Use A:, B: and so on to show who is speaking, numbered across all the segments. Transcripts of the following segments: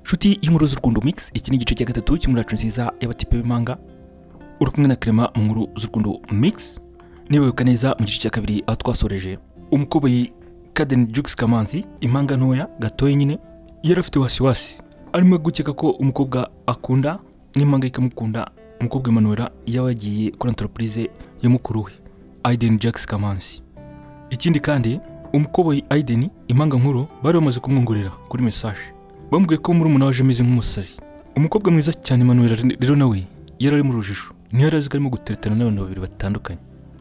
A: hagati y'inkuru z'urukundo mix iki ni igice cya gatatu cy'inkuru yacu nziza y'abatipe b'imanga uri kumwe na kerema mu nkuru z'urukundo mix niba wibuka neza mu gice cya kabiri aho twasoreje umukoboyi kadeni jugisi kamanzi impanga ntoya gatoya nyine yari afite wasiwasi arimo gukeka ko umukobwa akunda n'impanga ikamukunda umukobwa imanura yaba yagiye kuri antoropurize ya mukuru we ayideni jagisi kamanzi ikindi kandi umukoboyi ayideni impanga nkuru bari bamaze kumwongorera kuri mesaje bamubwiye ko muri umunara waje ameze nk'umusazi umukobwa mwiza cyane manuel rero nawe yari ari mu rujijo ntiyari azi ko arimo guteretana n'abantu babiri batandukanye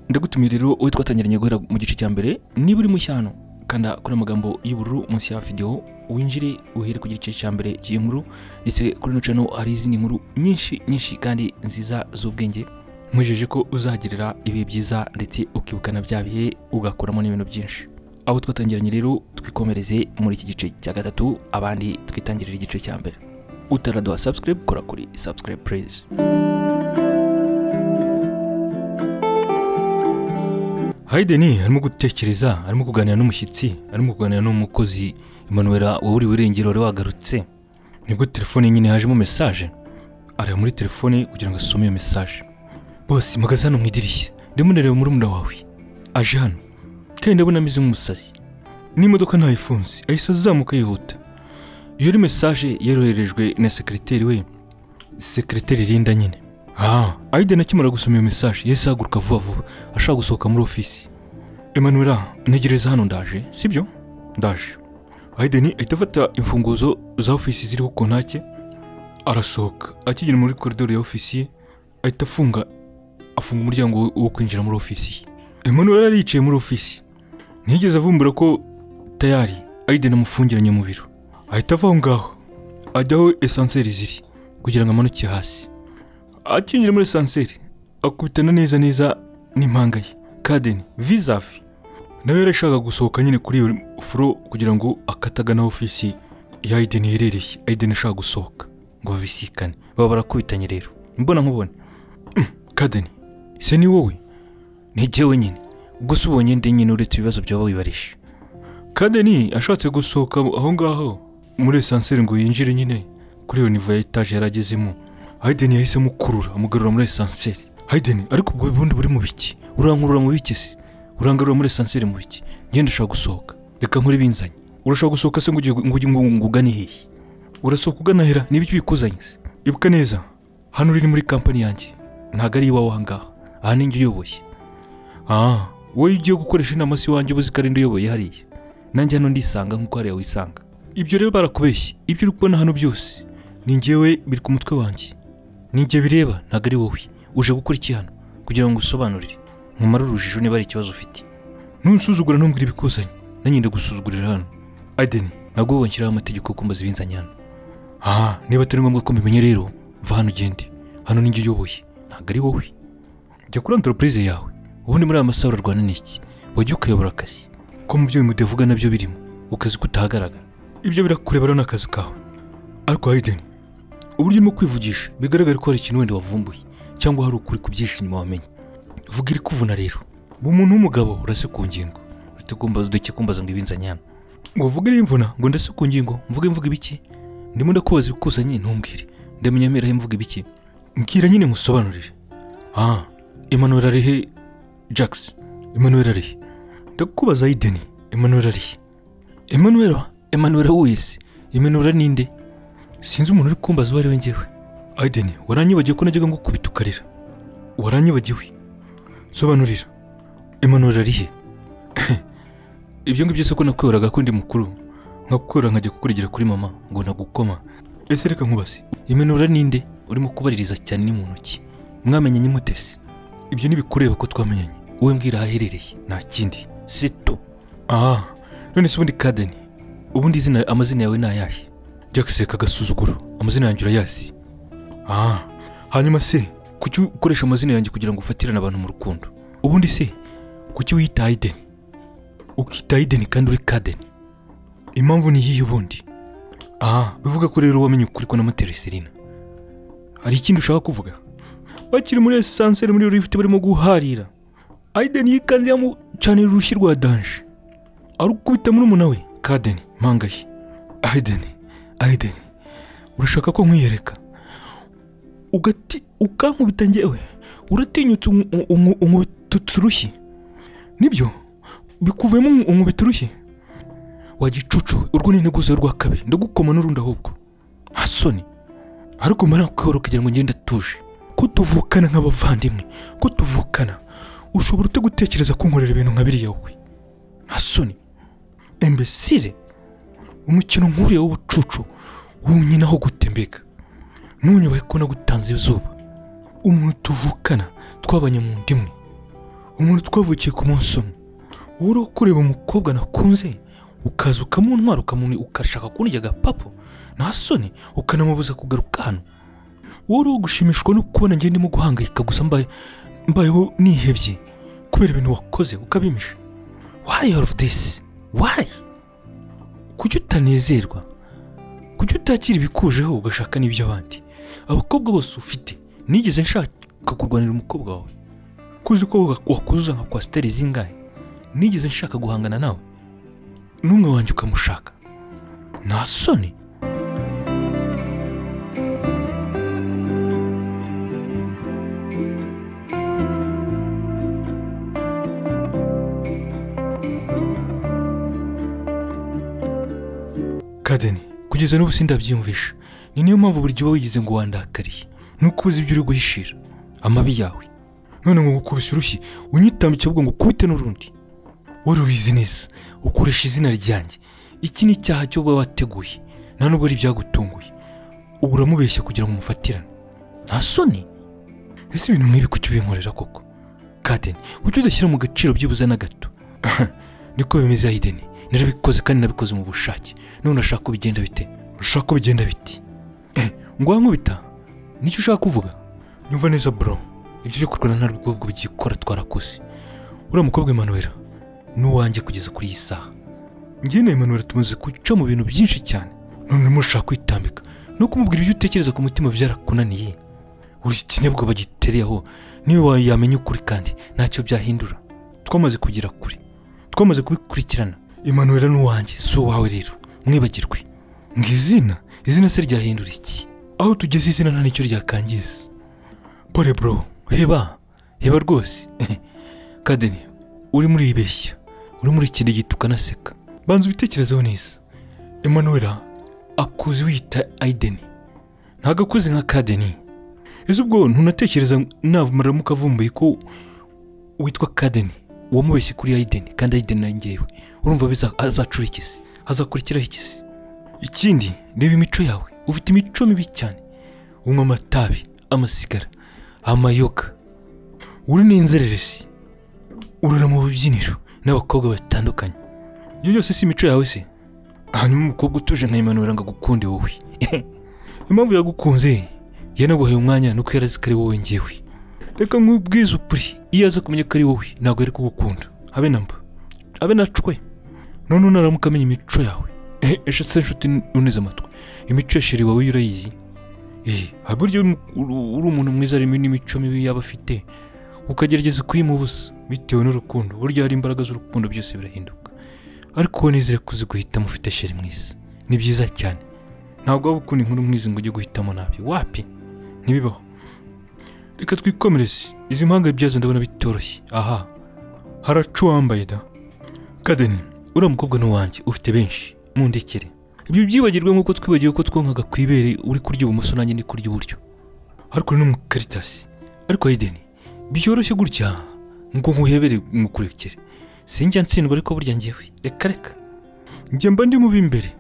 A: ndagutumiye rero wowe twatangiranye guhera mu gice cya mbere niba uri mu cyano kanda kuri amagambo y'ubururu munsi ya videwo winjire uhere ku gice cya mbere cy'iyi nkuru ndetse kuri ino cano hari izindi nkuru nyinshi nyinshi kandi nziza z'ubwenge nkujeje ko uzagirira ibihe byiza ndetse ukibukana bya bihe ugakuramo n'ibintu byinshi abo twatangiranye rero twikomereze muri iki gice cya gatatu abandi twitangirire igice cya mbere utaraduha subscribe kora kuri subscribe please hayideni arimo gutekereza arimo kuganira n'umushyitsi arimo kuganira n'umukozi imanuwera waburiwe irengero wari wagarutse nibwo telefone nyine hajemo mesaje areba muri telefone kugira ngo asome iyo mesaje bose mpagaze hano mu idirishya ndimo ndareba murumuna wawe aje hano kandi ndabona ameze nk'umusazi n'imodoka ntayifunze ahise azamuka yihuta iyo ari mesaje yaroherejwe na sekiriteri we sekiriteri rinda nyine aha ayiden akimara gusoma iyo mesaje yahise ahaguruka vuba vuba ashaka gusohoka muri ofisi emanura ntegereza hano ndaje sibyo ndaje ayiden ahita afata imfunguzo za ofisi ziriho kontake arasohoka akigera muri koridoro ya ofisi ye ahita afunga afunga umuryango wo kwinjira muri ofisi ye Emmanuel yari yicaye muri ofisi ntiyigeze avumbura ko tayari ayideni amufungiranye mu biro ahita ava aho ngaho ajya aho esanseri ziri kugira ngo amanuke hasi akinjira muri esanseri akubitana neza neza n'impanga ye kadeni vizavi nawe yari ashaka gusohoka nyine kuri iyo furo kugira ngo akatagana ofisi ya ayideni iherereye ayideni ashaka gusohoka ngo babisikane baba barakubitanye rero imbona nkubone kadeni se ni wowe nijye wenyine gusa ubonye ndi nyine uretse ibibazo byaba wibarisha kadeni ashatse gusohoka aho ngaho muri esanseri ngo yinjire nyine kuri iyo nivo ya etaje yari agezemo hayideni yahisemo ukurura amugarura muri esanseri hayideni ariko ubwo bundi buri mu biki urankurura mu biki se urangarura muri esanseri mu biki ngenda ushaka gusohoka reka nkore binzanye urashaka gusohoka se ngo ugiye ngo ugiye ngo ugane hehe urasohoka ugana hera ni ibiki bikuzanye se ibuka neza hano uri ni muri kampani yanjye ntabwo ari iwawe aha ngaha aha ni njye uyoboye aha wowe ugiye gukoresha inama si iwanjye ubuzi ko ari uyoboye hariya nanjye hano ndisanga nk'uko hariya wisanga ibyo rero barakubeshye ibyo uri kubona hano byose ni njyewe biri ku mutwe wanjye ni njye bireba ntabwo ari wowe uje gukora iki hano kugira ngo usobanurire nkumare urujijo niba ari ikibazo ufite ntusuzugura ntumbwire ibikuzanye nanjye ndagusuzugurira hano adeni ntabwo wowe nshyiraho amategeko yo kumbaza ibinzanye hano aha niba atari ngombwa ko mbimenya rero va hano ugende hano ni njye uyoboye ntabwo ari wowe jya kuri antoropurize yawe ubundi muri aya masaha urarwana n'iki wajya ukayobora akazi ko mu byo bimude vuga nabyo birimo ukazi kutahagaragara ibyo birakurebera n'akazi kawe ariko hayideni uburyo urimo kwivugisha bigaragara ko hari ikintu wenda wavumbuye cyangwa hari ukuri kubyisha inyuma wamenye vuga iri kuvuna rero ubu umuntu w'umugabo urase ku ngingo udake kumbaza ngo ibinzanyana ngo vuge imvuna ngo ndase ku ngingo mvuge mvuga ibiki ndimo ndakubaza ibikuzanye ntumbwire ndamenya mberaho mvuga ibiki mbwira nyine nkusobanurire aha imanura arihe Jax Emmanuel ari ndakubaza Aiden Emmanuel ari Emmanuel Emmanuel wese Emmanuel ninde sinzi umuntu uri kumbaza uwo ari we ngewe Aiden waranyibagiwe ko najyaga ngukubita ukarira waranyibagiwe sobanurira Emmanuel ari he ibyo ngibyo se ko nakwehoraga ko ndi mukuru nkakukora nkajya kukurigera kuri mama ngo ntagukoma ese reka nkubaze Emmanuel ninde urimo kubaririza cyane ni mu ntoki mwamenye nyimutesi ibyo ntibikureba ko twamenyanye wowe mbwira ahaherereye nta kindi si tu aha none se ubundi kadeni ubundi izina amazina yawe ni ayahe jya guseka agasuzuguro amazina yanjye urayazi aha hanyuma se kuki ukoresha amazina yanjye kugira ngo ufatirane abantu mu rukundo ubundi se kuki wiyita hayideni ukita hayideni kandi uri kadeni impamvu ni iyihe ubundi aha bivuga ko rero wamenye ukuri ko n'amatereserina hari ikindi ushaka kuvuga bakiri muri esanseri muri lifuti barimo guharira ayideni yikanze yamucanira urushyi rwa danje arukubita muri umuna we kadeni mpanga ye ayideni ayideni urashaka ko nkwiyereka ugati ukankubita ngewe uratinyutse unkubita uturushyi nibyo bikuvuyemo unkubita urushyi wa gicucu urwo ni integuza rwa kabiri ndagukoma n'urundi ahubwo hasoni ariko mbona kwihoro kugira ngo ngende atuje ko tuvukana nk'abavandimwe ko tuvukana ushobora ute gutekereza kunkorera ibintu nka biriya wowe hasoni imbesire umukino nk'uriya w'ubucucu wunyinaho gute mbega ntunyubahe ko nagutanze izuba umuntu tuvukana twabanye mu ndimwe umuntu twavukiye ku munsi umwe wowe kureba umukobwa nakunze ukaza ukamuntwara ukamuni ukashaka kundya agapapu nta soni ukanamubuza kugaruka hano wowe ugushimishwa no kubona njye ndimo guhangayika gusa mbaye mbayeho nihebye kubera ibintu wakoze ukabimisha wayi ofu disi wayi kuki utanezerwa kuki utakira ibikujeho ugashaka n'iby'abandi abakobwa bose ufite nigeze nshaka kurwanira umukobwa wawe kuzi ko wakuzuza nka kwasiteri zingahe nigeze nshaka guhangana nawe n'umwe wanjye ukamushaka nta soni kadeni kugeza n'ubu sindabyiyumvisha ni niyo mpamvu buri gihe uba wigize ngo wandakariye nuko uzi ibyo uri guhishira amabi yawe none ngo ngukubise urushyi unyitambike ahubwo ngo ukubite n'urundi wowe ubizi neza ukoresha izina ryanjye iki ni icyaha cyo uba wateguye nta nubwo ari ibyagutunguye ubu uramubeshya kugira ngo umufatirane nta soni ese ibintu nk'ibi kuki ubinkorera koko kadeni kuki udashyira mu gaciro byibuze na gato niko bimeze hayideni narabikoze kandi nabikoze mu bushake none urashaka ko bigenda bite urashaka ko bigenda biti ngwa nkubita nicyo ushaka kuvuga nyumva neza bro ibyo byo kurwana nta rwego bigikora twarakoze uriya mukobwa Emmanuel ni uwanjye kugeza kuri iyi saha njye na Emmanuel tumaze guca mu bintu byinshi cyane none urimo urashaka kwitambika no kumubwira ibyo utekereza ku mutima byarakunaniye buri kinyabwoba bagitereye aho niyo yamenya ukuri kandi ntacyo byahindura twamaze kugera kure twamaze kubikurikirana imanuwera ni uwanjye si uwawe rero mwibagirwe ngo izina izina se ryahindura iki aho tugeze izina nta nicyo ryakangiza pole bro heba heba rwose kadeni urimo uribeshya urimo urikirigita ukanaseka banza ubitekerezeho neza imanuwera akuzi wiyita ayideni ntabwo akuze nka kadeni ese ubwo ntunatekereza navumaramuka avumbuye ko witwa kadeni uwamubeshye kuri ayideni kandi ayideni na ngewe urumva biza- azacura ikisi hazakurikiraho ikisi ikindi reba imico yawe ufite imico mibi cyane unywa amatabi amasigara amayoga uri n'inzererezi urara mu bubyiniro n'abakobwa batandukanye iyo yose si imico yawe se hanyuma umukobwa utuje nka Emmanuel ngo agukunde wowe impamvu yagukunze yanaguhaye umwanya nuko yarazi ko ari wowe ngewe reka nkubwize ukuri iyo aza kumenya ko ari wowe ntabwo yari kugukunda habe na mba habe na cwe none unaramuka amenya imico yawe ehe eshe se nshuti uneze amatwi imico ya sheri wawe yo urayizi ehe hari uburyo uri- uri uri umuntu mwiza harimo n'imico mibi yaba afite ukagerageza kuyimubuza bitewe n'urukundo burya hari imbaraga z'urukundo byose birahinduka ariko wowe nizere kuzi guhitamo ufite sheri mwiza ni byiza cyane ntabwo waba ukunda inkuru mwiza ngo ujye guhitamo nabi wapi ntibibaho reka twikomereze izi mpanga byazo ndabona bitoroshye aha haracu wambaye da kadeni uriya mukobwa ni uwanjye ufite benshi mundekere ibyo byibagirwe nk'uko twibagiwe ko twonkaga ku ibere uri kurya ibumoso nanjye ni kurya iburyo ariko ni umukaritasi ariko ayideni byoroshye gutya ngo nkuhebere nkukurekere sinjya ntsindwa ariko burya ngewe reka reka njye mba ndi mubi imbere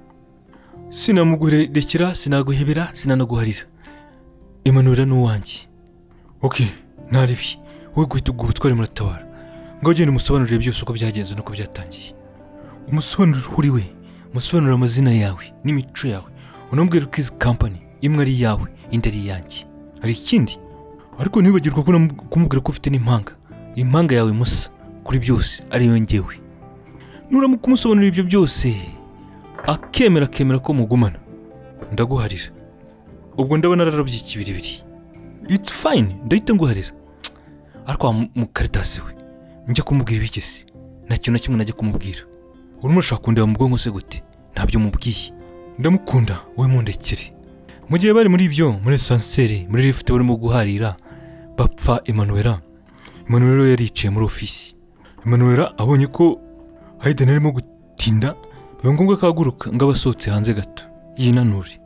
A: sinamugurekera sinaguhebera sinanaguharira imanura ni uwanjye ok ntaribi wowe guhita ubwo ubutwari muratabara ngaho genda umusobanurire byose uko byagenze nuko byatangiye umusobanurire uri we umusobanurire amazina yawe n'imico yawe unambwira ko izi kampani imwe ari iyawe indi ari iyanjye hari ikindi ariko ntibagirwa ko unam- kumubwira ko ufite n'impanga impanga yawe musa kuri byose ariyo ngewe nuramuka umusobanurira ibyo byose akemera akemera ko mugumana ndaguharira ubwo ndabona nararabye ikibiribiri it's fine ndahita nguharira ariko wa mu- mukaritasi we njya kumubwira ibigezi nta kintu na kimwe najya kumubwira urimo urashaka kundeba mu bwonko se gute ntabyo mubwiye ndamukunda wowe mundekere mu gihe bari muri ibyo muri esanseri muri lifuti barimo guharira bapfa emanuwera emanuwera yari yicaye muri ofisi emanuwera abonye ko hayideni arimo gutinda biba ngombwa ko ahaguruka ngo aba asohotse hanze gato yinanure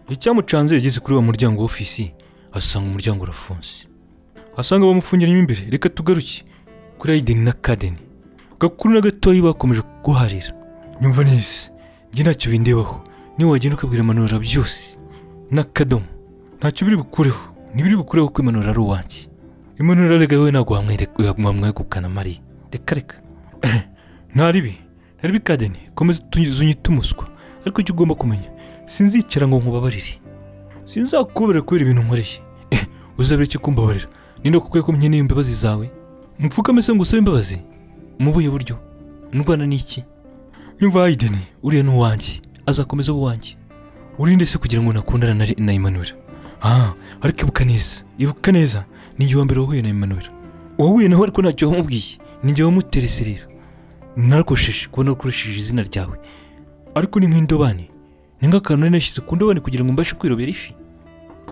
A: icyamucanze yageze kuri wa muryango w'ofisi asanga umuryango urafunze asanga bamufungiramo imbere reka tugaruke kuri hayideni na kadeni gakuru na gatoya bakomeje guharira nyumva neza njye ntacyo bindebaho niba wagenda ukabwira emanuwera byose n'akadomo ntacyo biri bukureho ntibiri bukureho ko imanura ari uwanjye imanura rega we ntabwo wamwegukana mariya reka reka nta ribi nta ribi kadeni komeza unyite umuswa ariko icyo ugomba kumenya sinzicara ngo nkubabarire sinzakubabarira kubera ibintu nkoreye uzabere icyo kumbabarira ninde kukwiye ko menya imbabazi zawe mupfukame se ngo usabe imbabazi mu buhe buryo ndwana n'iki nyumva hayideni uriya ni uwanjye azakomeza aba uwanjye urinde se kugira ngo nakundane na, na Emmanuel ah ariko ibuka neza ibuka neza ni igihe wa mbere wahuye na Emmanuel wahuye nawe ariko ntacyo wamubwiye ni igihe wamuterese rero narakosheje kubona ukoresheje izina ryawe ariko ni nk'indobani ni nk'akantu nari nashyize ku ndobani kugira ngo mbashe kwirobera ifi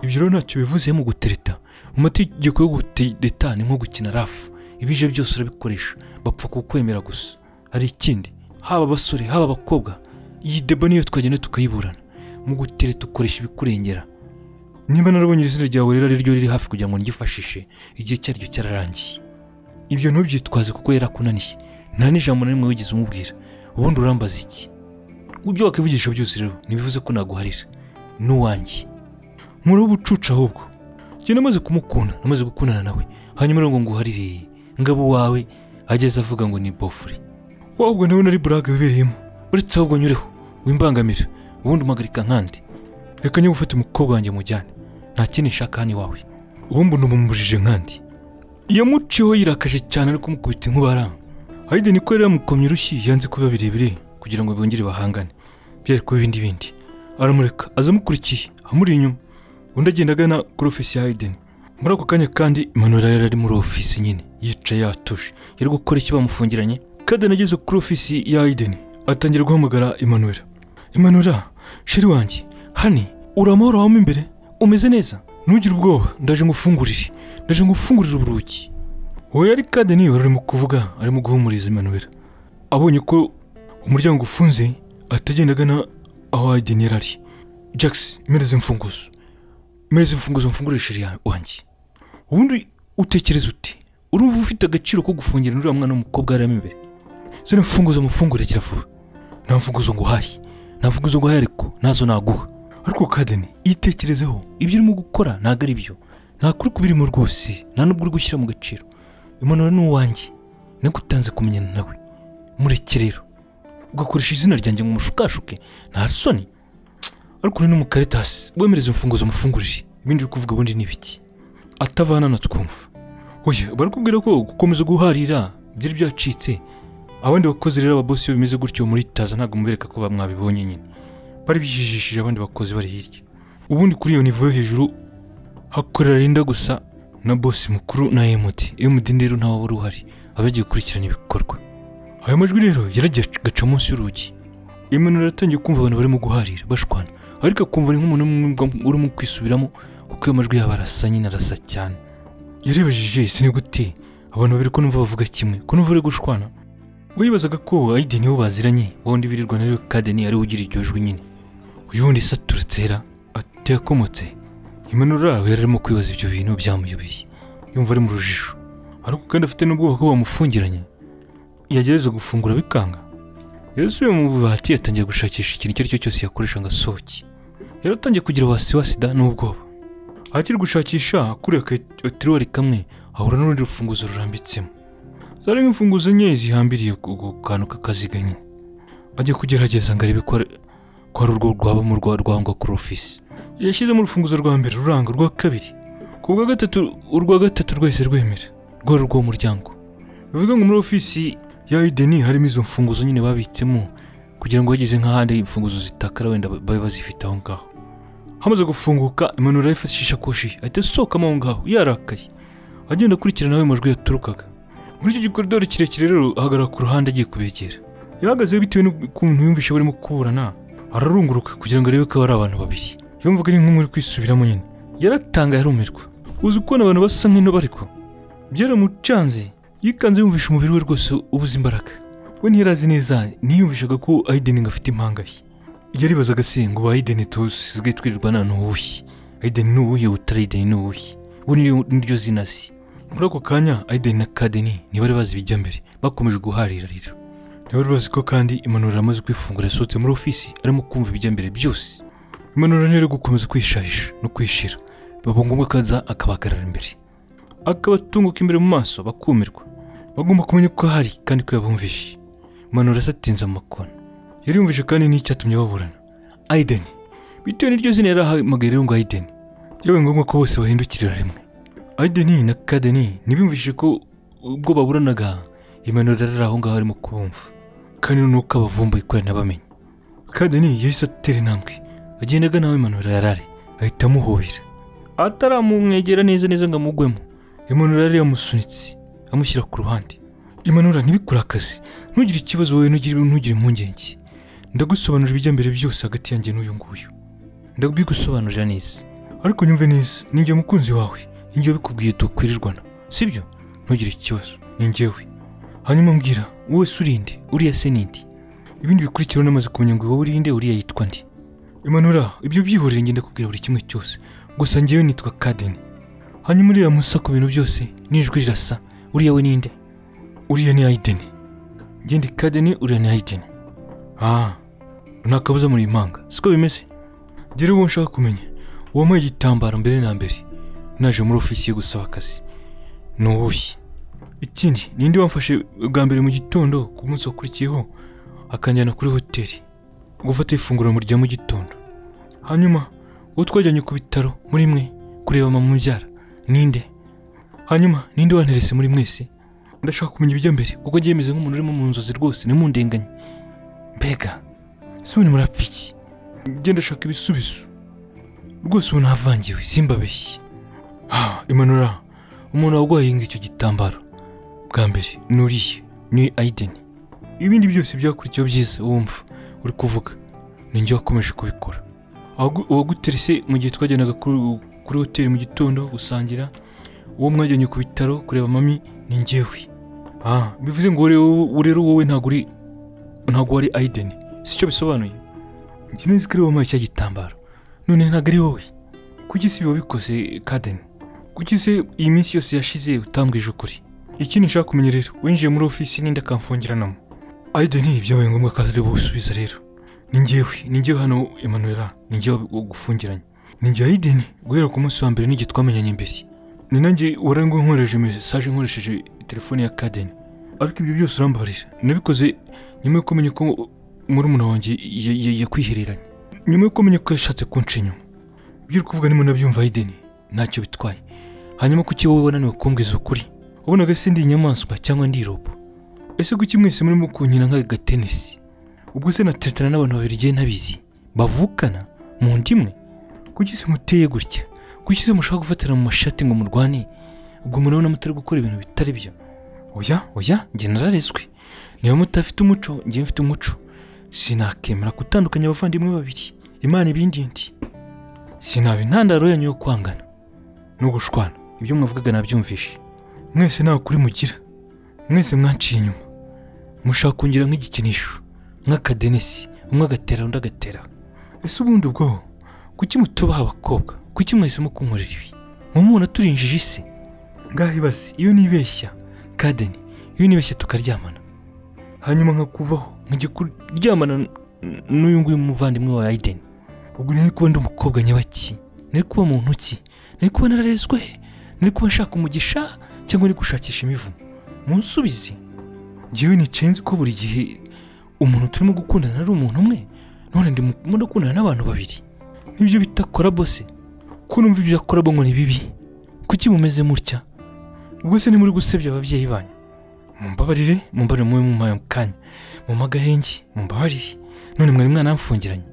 A: ibyo rero ntacyo bivuze mu gutereta mu mategeko yo gutereta ni nko gukina rafu ibije byose urabikoresha bapfa kukwemera gusa hari ikindi haba abasore haba abakobwa iyi debo niyo twagenda tukayiburana mu gutereta ukoresha ibikurengera niba narabonye izina ryawe rero ariryo riri hafi kugira ngo ryifashishe igihe icyo ari cyo cyararangiye ibyo ntubyitwaze kuko yarakunaniye nta n'ijambo na rimwe wigeze umubwira ubundi urambaza iki ibyo wakwivugisha byose rero ntibivuze ko naguharira n'uwanjye nkuru ubucucu ahubwo njye namaze kumukunda namaze gukundana nawe hanyuma rero ngo nguharire ngabo wawe ageze avuga ngo ni bofure wahubwo nawe nari burage wibereyemo uretse ahubwo nyureho wimbangamira ubundi umpagarika nkandi reka niba ufite umukobwa wanjye mujyane nta kindi nshaka hano iwawe ubundi unamumubujije nkandi yamuciyeho yirakaje cyane ariko kumukubita inkubara hayide niko yari yamukomye urushyi yanze kuba birebire kugira ngo bongere bahangane byari kuba ibindi bindi aramureka aza amukurikiye amuri inyuma undi agenda agana kuri ofisi ya hayiden muri ako kanya kandi imanura yari ari muri ofisi nyine yicaye yatuje yari gukora icyo bamufungiranye kadeni ageze kuri ofisi ya hayiden atangira guhamagara imanura imanura shiri wanjye hani uri amahoro wamo imbere umeze neza ntugire ubwoba ndaje ngufungurire ndaje ngufungurire uburugi wowe yari kadeni wari urimo kuvuga arimo guhumuriza imanura abonye ko umuryango ufunze atagenda agana aho adeni yari ari jax mereze imfunguzo mereze imfunguzo mfungurire shiri wanjye ubundi utekereza uti urumva ufite agaciro ko gufungira uriya mwana w'umukobwa yarimo imbere zino mfunguzo mufungure kiravuba nta mfunguzo nguhaye navuga izo guhaye ariko nazo naguha ariko kadeni yitekerezeho ibyo urimo gukora ntabwo ari byo nta kuri kubirimo rwose nta n'ubwo uri gushyira mu gaciro imanura ni uwanjye niko utanze kumenyana nawe mureke rero ugakoresha izina ryanjye ngo umushukashuke nta soni ariko uri no mu karitasi wemereze imfunguzo mufungurire ibindi uri kuvuga ubundi ni ibiki atavana na twumva oya barakubwira ko gukomeza guharira byari byacitse abandi bakozi rero ababosi iyo bimeze gutyo muri taza ntabwo mubereka ko mwabibonye nyine bari bijijishije abandi bakozi bari hirya ubundi kuri iyo nivo yo hejuru hakorera rinda gusa na bosi mukuru na emudi emudi rero ntawe wari uhari aba yagiye gukurikirana ibikorwa ayo majwi rero yaragiye agaca munsi y'urugi iminura yaratangiye kumva abantu barimo guharira bashwana ariko akumva ni nk'umuntu urimo kwisubiramo kuko ayo majwi yaba arasa nyine arasa cyane yarebejije isi ni gute abantu babiri ko numva bavuga kimwe ko numva bari gushwana wibazaga ko ayideni wo baziranye wundi birirwa nawe kadeni ariwe ugira iryo jwi nyine uyu wundi saturutse hera atakomotse imanura yari arimo kwibaza ibyo bintu byamuyobeye yumva ari mu rujijo ariko kandi afite n'ubwoba ko bamufungiranye yagerageza gufungura bikanga yesuye mu bubati yatangiye gushakisha ikintu icyo ari cyo cyose yakoresha ngo asohoke yaratangiye kugira wasiwasi da n'ubwoba akiri gushakisha kuriya akatiriwari kamwe ahura n'urundi rufunguzo rurambitsemo zari nk'imfunguzo enye zihambiriye ku kantu k'akaziga nyine ajya kugerageza ngo arebe ko ari urwo rwabamo rwangwa kuri ofisi yashyizemo urufunguzo rwa mbere ruranga urwa kabiri ku bwa gatatu urwa gatatu rwese rwemera rwari urwo muryango bivuga ngo muri ofisi ya ideni harimo izo mfunguzo nyine babitsemo kugira ngo bageze nk'ahandi imfunguzo zitakara wenda babe bazifite aho ngaho hamaze gufunguka imanura yifashisha koshi ahita asohokamo aho ngaho yarakaye agenda akurikirana aho amajwi yaturukaga muri icyo gikorodori kirekire rero ahagarara ku ruhande agiye kubegera yahagaze bitewe n'ukuntu yumvishe barimo kuburana ararunguruka kugira ngo arebe ko ari abantu babiri yumvaga ari nk'umuri kwisubiramo nyine yaratangaye arumirwa uzi ukubona abantu basa nk'intoba ariko byaramucanze yikanze yumvisha umubiri we rwose ubuze imbaraga we ntiyarazi neza ntiyumvishaga ko ayideni ngo afite impanga ye yaribazaga se ngo ba ayideni dusigaye twirirwa nta n'uwuhe ayideni ni uwuhe utari ayideni ni uwuhe we niryo- niryo zina si muri ako kanya ayideni na kadeni ntibari bazi ibijya mbere bakomeje guharira rero ntibari bazi ko kandi impanuro amaze kwifungura yasohotse muri ofisi arimo kumva ibijya mbere byose impanuro rero gukomeza kwishahisha no kwishira biba ngombwa ko aza akabahagarara imbere akabatunguka imbere mu maso bakumirwa bagomba kumenya ko ahari kandi ko yabumvishe manura asatinze amakona yari yumvishe kandi n'icyatumye baburana ayideni bitewe n'iryo zina yari ahamagaye rero ngo ayideni byabaye ngombwa ko bose bahindukirira rimwe ayideni na kadeni ntibiyumvishe ko ubwo baburanaga imanura yari aho ngaho arimo kubumva kandi n'uko abavumbuye ko yanabamenye kadeni yahise atera intambwe agenda agana aho imanura yari ari ahita amuhobera ataramumwegera neza neza ngo amugwemo imanura yari yamusunitse amushyira ku ruhande imanura ntibikure akazi ntugire ikibazo wowe ntugire ntugire impungenge ndagusobanurira ibijya mbere byose hagati yanjye n'uyu nguyu ndabigusobanurira neza ariko nyumve neza ni njye mukunzi wawe ni njye wabikubwiye tukwirirwana sibyo ntugire ikibazo ni njyewe hanyuma mbwira wowe se uri nde uriya se ni nde ibindi bikurikiraho namaze kumenya ngo wowe uri nde uriya yitwa nde imanura ibyo byihorere ngenda kubwira buri kimwe cyose gusa njyewe nitwa kadeni hanyuma uriya musa ku bintu byose n'ijwi rirasa uriya we ninde uriya ni ayideni ngende kadeni uriya ni ayideni ah nta kabuza muri impanga siko bimeze ngere uwo nshaka kumenya uwambaye igitambaro mbere na mbere naje muri ofisiye gusaba akazi ni uwushye ikindi ninde wamfashe bwa mbere mu gitondo ku munsi wakurikiyeho akanjyana kuri hoteli gufata ifunguro mu rya mu gitondo hanyuma uwo twajyanye ku bitaro muri mwe kureba mama mubyara ninde hanyuma ninde wanterese muri mwese ndashaka kumenya ibijya mbere kuko ngiye meze nk'umuntu urimo mu nzozi rwose ntimundenganye mbega ese ubu murapfa iki njye ndashaka ibisubizo rwose ubu navangiwe simbabeshye Ah, imanura umuntu warwaye icyo gitambaro bwa mbere ni uriye ni ayideni ibindi byose byakurikiyeho byiza wumva uri kuvuga ni njye wakomeje kubikora Uwagu- uwaguterese mu gihe twajyanaga kuri- kuri hoteli mu gitondo gusangira uwo mwajyanye ku bitaro kureba mami ni njyewe ah bivuze ngo rero wowe- rero wowe ntabwo uri ntabwo wari ayideni sicyo bisobanuye njye nzi ko ari wowe wambaye cya gitambaro none ntabwo ari wowe kuki si biba bikoze kadeni kuki se iyi minsi yose yashize utambwije ukuri ikindi nshaka kumenya rero winjiye muri ofisi n'indi akamfungiranamo ayideni byabaye ngombwa ko ari buwusubiza rero ni njyewe ni njyewe hano emanuela ni njyewe gufungiranye ni njye ayideni guhera ku munsi wa mbere n'igihe twamenyanye mbere ni nanjye warango nkoresheje mesaje nkoresheje telefone ya kadeni ariko ibyo byose urambarira nabikoze nyuma yo kumenya ko murumuna wanjye ya- ya- yakwihereranye nyuma yo kumenya ko yashatse kunca inyuma ibyo uri kuvuga nimo nabyumva ayideni ntacyo bitwaye hanyuma kuki wowe wananiwe kumbwiza ukuri wabonaga se ndi inyamaswa cyangwa ndi irobo ese kuki mwese murimo kunkina nk'agatenesi ubwo se nateretana n'abantu babiri igihe ntabizi bavukana mu nda imwe kuki se muteye gutya kuki se mushaka gufatira mu mashati ngo murwane ubwo murabona mutari gukora ibintu bitari byo oya oya njye nararezwe niba mutafite umuco njye mfite umuco sinakemera gutandukanya abavandimwe babiri imana ibindi ndi sinaba intandaro yanyu yo kwangana no gushwana ibyo mwavugaga nabyumvishe mwese nta kuri mugira mwese mwanciye inyuma mushaka kungira nk'igikinisho nk'akadenesi umwe agatera undi agatera ese ubundi ubwo kuki mutubaha abakobwa kuki mwese mukunkorera ibi mumubona turi injiji se ngahe basi iyo nibeshya kadeni iyo nibeshya tukaryamana hanyuma nkakuvaho nkajya kuryamana n- n'uyu nguyu muvandimwe wawe ayideni ubwo nari kuba ndi umukobwa nyabaki nari kuba muntu ki nari kuba nararezwe nari kuba nshaka umugisha cyangwa nari gushakisha imivumo munsubize njyewe nicenze ko buri gihe umuntu turimo gukundana ari umuntu umwe none ndimo ndakundana n'abantu babiri nibyo bita korabo se ko numva ibyo korabo ngo ni bibi kuki mumeze mutya ubwo se ni muri gusebya ababyeyi banyu mumbabarire mumbabarire mubi mu mayo kanya mu magahenge mumbabarire none mwari mwanamfungiranye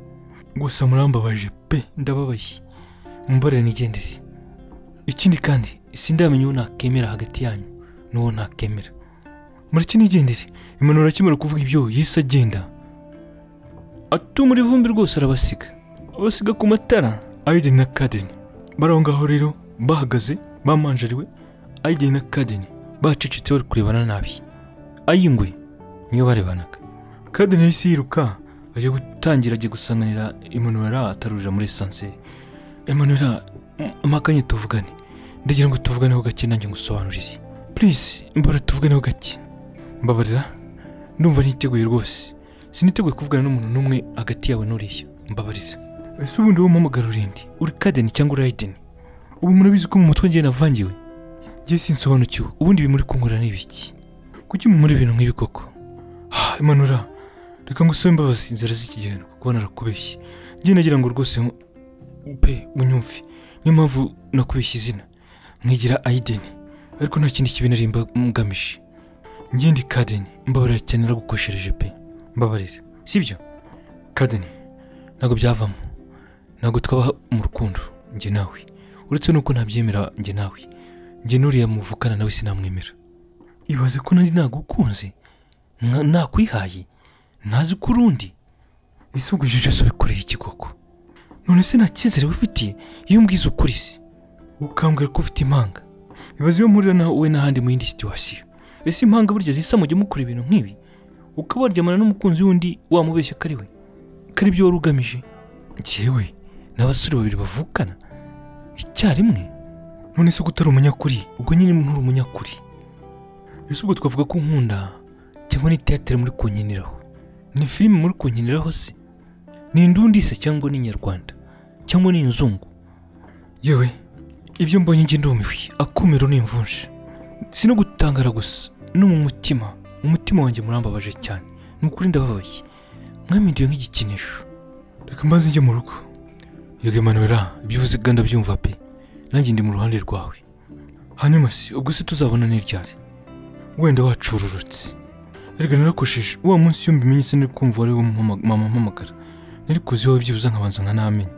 A: gusa murambabaje pe ndababaye mumbabarire nigendere ikindi kandi sindamenya uwo nakemera hagati yanyu n'uwo nakemera mureke nigendere imanura akimara kuvuga ibyo yahise agenda atuma ivumbi rwose arabasiga abasiga ku matara ayideni na kadeni bari aho ngaho rero bahagaze bamanjariwe ayideni na kadeni bacecetse bari kurebana nabi ayingwe niyo barebanaga kadeni yahise yiruka ajya gutangira ajya gusanganira imanurara atarurira muri esanseri imanurara amakanye tuvugane ndagira ngo tuvuganeho gake nanjye ngusobanurize purisi mbara tuvuganeho gake mbabarira ndumva niteguye rwose siniteguye kuvugana n'umuntu n'umwe hagati yawe n'uriya mbabariza ese ubundi wowe umpamagara urindi uri kadeni cyangwa uri ayideni ubu murabizi ko mu mutwe ngiye navangiwe ngiye sinsobanukiwe ubundi ibi muri kunkorera ni ibiki kuki muri ibintu nk'ibi koko ha imanura reka ngo usabe imbabazi inzira z'ikigendo kuko narakubeshye ngiye nagira ngo rwose pe unyumve niyo mpamvu nakubeshye izina nkigira ayideni ariko nta kindi kibi nari mgamije ngindi kadeni mbabarira cyane naragukoshereje pe mbabarira sibyo kadeni ntabwo byavamo ntabwo twaba mu rukundo njye nawe uretse nuko ntabyemera njye nawe njye n'uriya muvukana nawe sinamwemera ibaze ko nari nagukunze nka- nakwihaye ntazi ko urundi ese ubwo ibyo byose ubikoreye iki koko none se nta cyizere wifitiye iyo umbwiza ukuri se ukambwira ko ufite impanga ibaze iyo mpurira nawe we n'ahandi mu yindi situwasiyo ese impanga burya zisa mujya mukora ibintu nk'ibi ukaba waryamana n'umukunzi w'undi wamubeshya ko ari we ko ari byo wari ugamije njyewe n'abasore babiri bavukana icyarimwe none se utari umunyakuri ubwo nyine nturi umunyakuri ese ubwo twavuga ko nkunda cyangwa ni teatere muri kunkiniraho ni filime muri kunkiniraho se ni indundi se cyangwa ni inyarwanda cyangwa ni inzungu yewe ibyo mbonye njye ndumiwe akumiro ni imvunshi si no gutangara gusa no mu mutima umutima wanjye murambabaje cyane ni ukuri ndababaye mwaminduye nk'igikinisho reka mbaze njye mu rugo yego imanura ibyo uvuze kandi ndabyumva pe nanjye ndi mu ruhande rwawe hanyuma se ubwo se tuzabona ni ryari wenda wacururutse erega narakosheje wa munsi iyo mbimenye se nari kumva wari wo mpama- mama mpamagara nari kuzi wowe byibuze nkabanza nkanamenya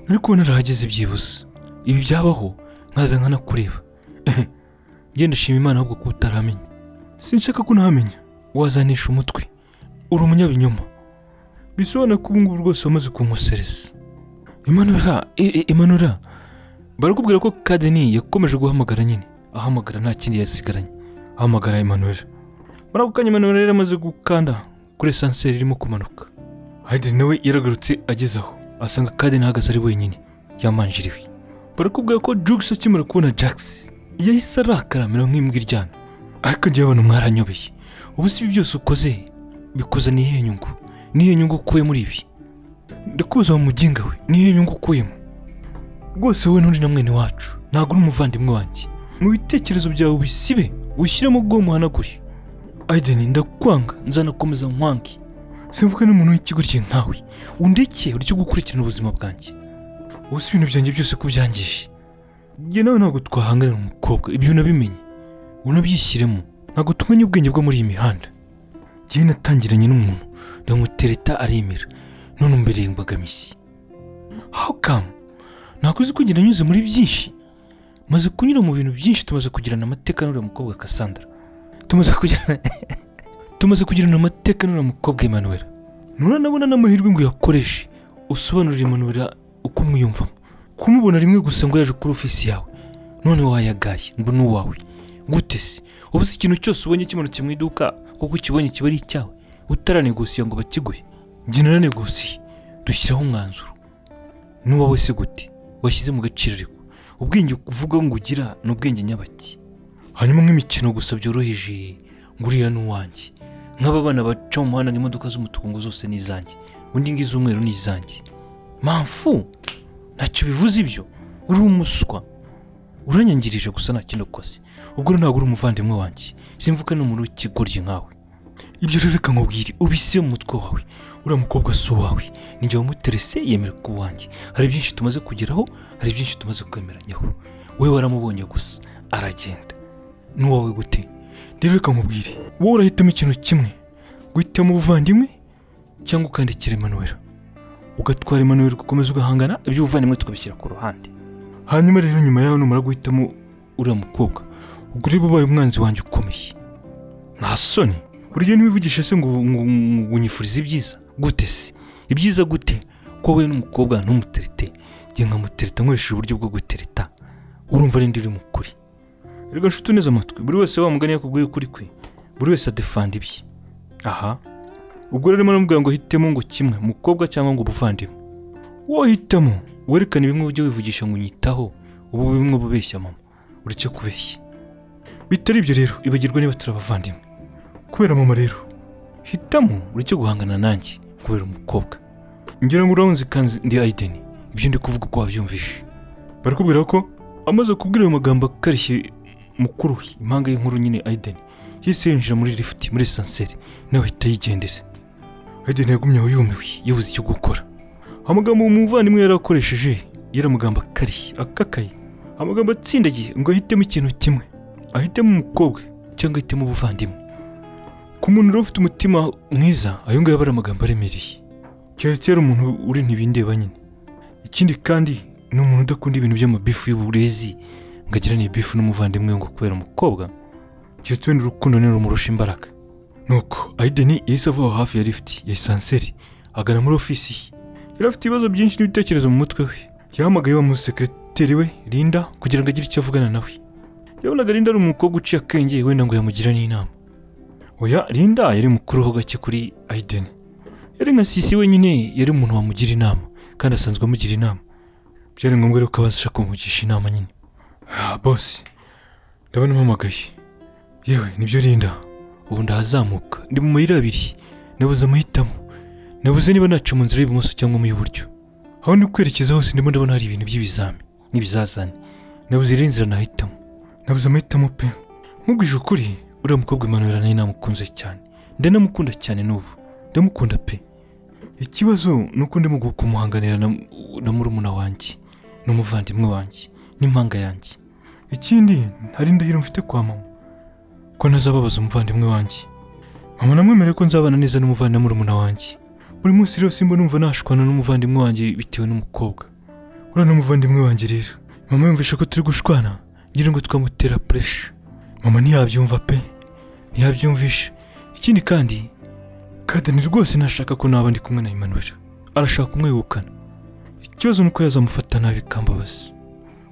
A: nari kubona narahageze byibuze ibi byabaho nkaza nkanakureba genda shima imana ahubwo ko utaramenye sinshaka ko ntamenya wazanisha umutwe uri umunyabinyoma bisobanura ko ubungubu rwose wamaze kunkosereza imanura e- e- imanura barakubwira ko kadeni yakomeje guhamagara nyine ahamagara nta kindi yasigaranye ahamagara imanura muri ako kanya imanura yari amaze gukanda kuri esanseri irimo kumanuka hayden nawe yaragarutse ageze aho asanga kadeni ahagaze ari wenyine yamanjiriwe barakubwira ko jugisi akimara kubona jagisi yahise arakaramira nk'imbwa iryana ariko njyewe abantu mwaranyobeye ubu si ibi byose ukoze bikoze ni iyihe nyungu ni iyihe nyungu ukuye muri ibi ndakubuza wa muginga we ni iyihe nyungu ukuyemo rwose wowe n'undi na mwene wacu ntabwo uri umuvandimwe wanjye mu bitekerezo byawe ubisibe ushyiremo ubwo muhanagure ayideni ndakwanga nzanakomeza nkwange simvuge n'umuntu w'ikigo cye nkawe undeke uryo gukurikirana ubuzima bwanjye ubu si ibintu byanjye byose ko byangije njye nawe ntabwo twahanganira umukobwa ibyo unabimenye unabyishyiremo ntabwo tunganya ubwenge bwo muri iyi mihanda njyewe natangiranye n'umuntu ndamutereta aremera none umbereye imbogamizi how come nakuzi kugenda anyuze muri byinshi maze kunyura mu bintu byinshi tumaze kugirana amateka n'uriya mukobwa Cassandra tumaze kugirana tumaze kugirana amateka n'uriya mukobwa Emmanuel nturanabona n'amahirwe ngo uyakoreshe usobanurire Emmanuel uko umwiyumvamo kumubona rimwe gusa ngo yaje kuri ofisi yawe none wayagaye ngo ni uwawe gute se ubu si ikintu cyose ubonye kimanutse mu iduka kuko ukibonye kiba ari icyawe utaranegosiye ngo bakiguhe njye naranegosiye dushyiraho umwanzuro n'uwawe se gute washyize mu gaciro ariko ubwenge uvuga ngo ugira ni ubwenge nyabaki hanyuma nk'imikino gusa byoroheje ngo uriya ni uwanjye nk'aba bana baca mu muhanda ngo imodoka z'umutuku ngo zose ni izanjye undi ngo iz'umweru ni izanjye mpamvu ntacyo bivuze ibyo uri umuswa uranyangirije gusa nta kindi ukoze ubwo rero ntabwo uri umuvandimwe wanjye simvuga n'umuntu w'ikigoryi nkawe ibyo rero reka nkubwire ubise mu mutwe wawe uriya mukobwa si uwawe ninjye wamuterese yemera ko uwanjye hari byinshi tumaze kugeraho hari byinshi tumaze kwemeranyaho wowe waramubonye gusa aragenda n'uwawe gute rero reka nkubwire wowe urahitamo ikintu kimwe guhitamo ubuvandimwe cyangwa ukandikira Emmanuel ugatwara Emmanuel ugakomeza ugahangana iby'ubuvandimwe tukabishyira ku ruhande hanyuma rero nyuma yawe numara guhitamo uriya mukobwa ubwo ureba ubaye umwanzi wanjye ukomeye nta soni burya ntiwivugisha se ngo ngo- ngo unyifurize ibyiza gute se ibyiza gute ko wowe n'umukobwa ntumuterete njye nkamutereta nkoresheje uburyo bwo gutereta urumva ari riri mu kuri reka nshuti uneze amatwi buri wese wamugane yakubwiye ukuri kwe buri wese adefanda ibye aha ubwo rero arimo aramubwira ngo hitemo ngo kimwe umukobwa cyangwa ngo ubuvandimwe wohitamo werekane bimwe ujye wivugisha ngo unyitaho ubu bimwe bubeshya mama uretse kubeshya bitari ibyo rero ibagirwa niba turi abavandimwe kubera mama rero hitamo uretse guhangana nanjye kubera umukobwa ngira ngo urabunze ikanzu ndi ayideni ibyo ndi kuvuga uko wabyumvishe barakubwira ko amaze kubwira ayo magambo akarishye mukuru we impanga y'inkuru nyine ayideni yahise yinjira muri lifuti muri esanseri nawe ahita yigendera ayideni yagumye aho yumiwe yabuze icyo gukora amagambo uwo muvandimwe yari akoresheje yari amagambo akarishye akakaye amagambo atsindagiye ngo ahitemo ikintu kimwe ahitemo umukobwa cyangwa ahitemo ubuvandimwe ku muntu rero ufite umutima mwiza ayo ngayo aba ari amagambo aremereye keretse yari umuntu uri ntibindeba nyine ikindi kandi ni umuntu udakunda ibintu by'amabifu y'uburezi ngo agirane ibifu n'umuvandimwe we ngo kubera umukobwa keretse wenda urukundo ni rumurusha imbaraga nuko ayideni yahise ava aho hafi ya lifuti ya esanseri agana muri ofisi ye yari afite ibibazo byinshi n'ibitekerezo mu mutwe we yahamagaye wa musekereteri we Linda kugira ngo agire icyo avugana nawe yabonaga Linda ari umukobwa uciye akenge wenda ngo yamugira n'inama oya Linda yari mukuru ho gake kuri Aiden yari nka sisi wenyine yari umuntu wamugira inama kandi asanzwe amugira inama byari ngombwa rero ko abasha kumugisha inama nyine ah, bosi ndabona umpamagaye yewe nibyo Linda ubu ndahazamuka ndi mu mayira abiri nabuze amahitamo nabuze niba naca mu nzira y'ibumoso cyangwa mu y'uburyo aho ndi kwerekeza hose ndimo ndabona hari ibintu by'ibizami n'ibizazane nabuze iriya nzira nahitamo nabuze amahitamo pe nkubwije ukuri uriya mukobwa imanurira nayo namukunze cyane ndanamukunda cyane n'ubu ndamukunda pe ikibazo ni uko ndimo kumuhanganira na, na murumuna wanjye n'umuvandimwe wanjye n'impanga yanjye ikindi hari indahiro mfite kwa mama ko ntazababaza umuvandimwe wanjye mama namwemereye ko nzabana neza n'umuvandimwe murumuna wanjye buri munsi rero simba numva nashwana n'umuvandimwe wanjye bitewe n'umukobwa uriya n'umuvandimwe wanjye rero mama yumvisha ko turi gushwana ngira ngo twamutera puresha mama ntiyabyumva pe ntiyabyumvisha ikindi kandi kadeni rwose ntashaka ko naba ndi kumwe na Emmanuel arashaka kumwegukana ikibazo ni uko yazamufata nabi kambabazi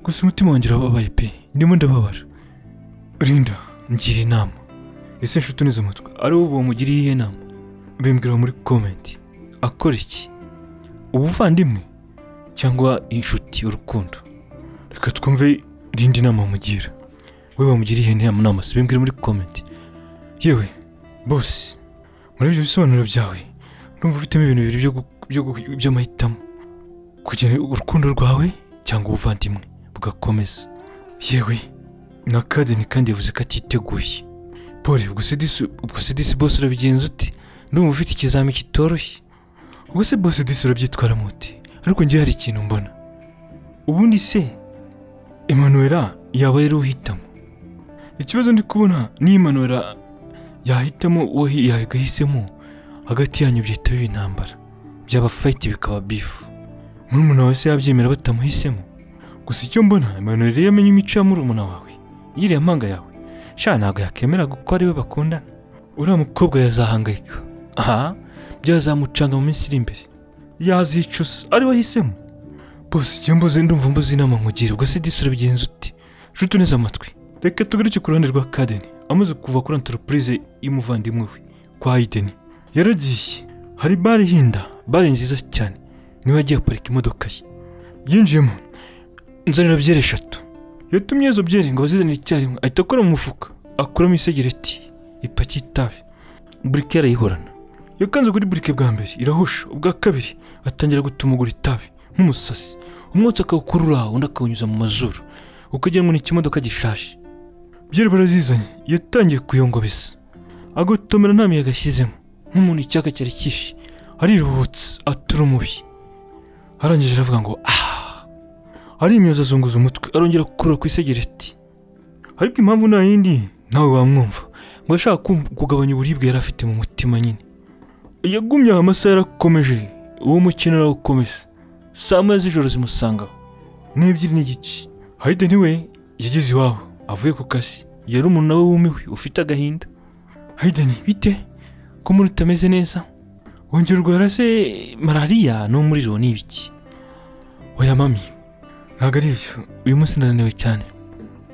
A: gusa umutima wanjye urababaye pe ndimo ndababara rinda ngira inama ese nshuti uneze amatwi ari wowe wamugiriye iyihe nama bimbwira muri komenti akora iki ubuvandimwe cyangwa inshuti urukundo reka twumve irindi nama mugira we bamugiriye inama nama sibimbwire muri komenti yewe bose muri ibyo bisobanuro byawe numva ufitemo ibintu bibiri byo gu- byo gu- by'amahitamo kugena urukundo rwawe cyangwa ubuvandimwe bugakomeza yewe na kadeni kandi yavuze ko atiteguye paul ubwo sedisi ubwo sedisi bose urabigenza ute ndumva ufite ikizami kitoroshye ubwo se bose disi urabyitwara muti ariko njye hari ikintu mbona ubundi se emanuwera yaba yari uhitamo ikibazo ndi kubona ni emanuwera yahitamo uwo hi- yagahisemo hagati yanyu byahita biba intambara byaba fayiti bikaba bifu murumuna wawe se yabyemera batamuhisemo gusa icyo mbona emanuwera iyo amenye imico ya murumuna wawe yiriya mpanga yawe sha ntabwo yakemera ko ari we bakundana uriya mukobwa yazahangayika aha byazamucanga mu minsi iri imbere yazicusa ari wahisemo bose igihe mbuze ndumva mbuze inama nkugira ubwo se disura bigenza ute jute uneze amatwi reka tugaruke ku ruhande rwa kadeni amaze kuva kuri antoropurize y'umuvandimwe we kwa ayideni yaragiye hari bare hinda bare nziza cyane niwe yagiye aparika imodoka ye yinjiyemo nzanira byeri eshatu yatumye izo byeri ngo bazizanire icyarimwe ahita akora mu mufuka akuramo isegereti ipaki y'itabi burike yarayihorana yakanze kuri burike bwa mbere irahusha ubwa kabiri atangira gutumugura itabi nk'umusazi umwotsi akawukurura undi akawunyuza mu mazuru ukagira ngo ni ikimodoka gishaje byari barazizanye yatangiye kuyongobeza agotomera nta miyaga ashyizemo nk'umuntu icyaka cyari kishe ariruhutse atura umubi arangije aravuga ngo ah arimyoza azunguza umutwe arongera gukurura ku isegereti ariko impamvu nta yindi nawe wamwumva ngo yashaka kum- kugabanya uburibwe yari afite mu mutima nyine yagumye aho amasaha yarakomeje uwo mukino urawukomeza saa moya z'ijoro zimusangaho n'ebyiri n'igice hayide niwe yageze iwabo avuye ku kazi yari umuntu nawe wumiwe ufite agahinda hayideni bite ko muri utameze neza wongera urwara se malariya n'umuriro ni ibiki oya mami ntabwo ari ibyo uyu munsi ndananiwe cyane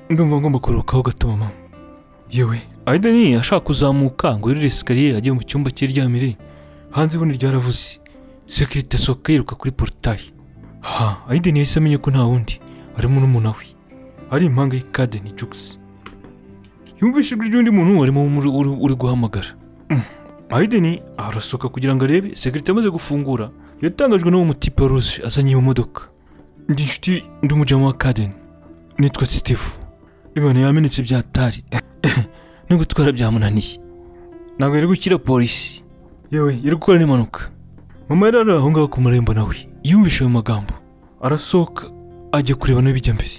A: ndumva ngomba kuruhukaho gato mama yewe ayideni ashaka kuzamuka ngo yurire sikariye ajye mu cyumba cy'iryamire hanze ibuno ryaravuze sekirite asohoka yiruka kuri porutayi ha ayideni yahise amenye ko nta wundi harimo n'umuntu we ari impanga y'ikadeni jugisi yumvise ijwi ry'undi muntu warimo uri- uri- uri guhamagara Mm. ayideni arasohoka kugira ngo arebe sekirite amaze gufungura yatangajwe n'uwo mutipe ruje azanye iyo modoka ndi inshuti ndi umujama wa kadeni nitwa sitifu ibintu yamenetse byatari no gutwara byamunaniye ntabwo yari gukira polisi yewe yari gukora n'impanuka mama yari ari aho ngaho ku marembo nawe yumvise ayo magambo arasohoka ajya kureba nawe bijya mbere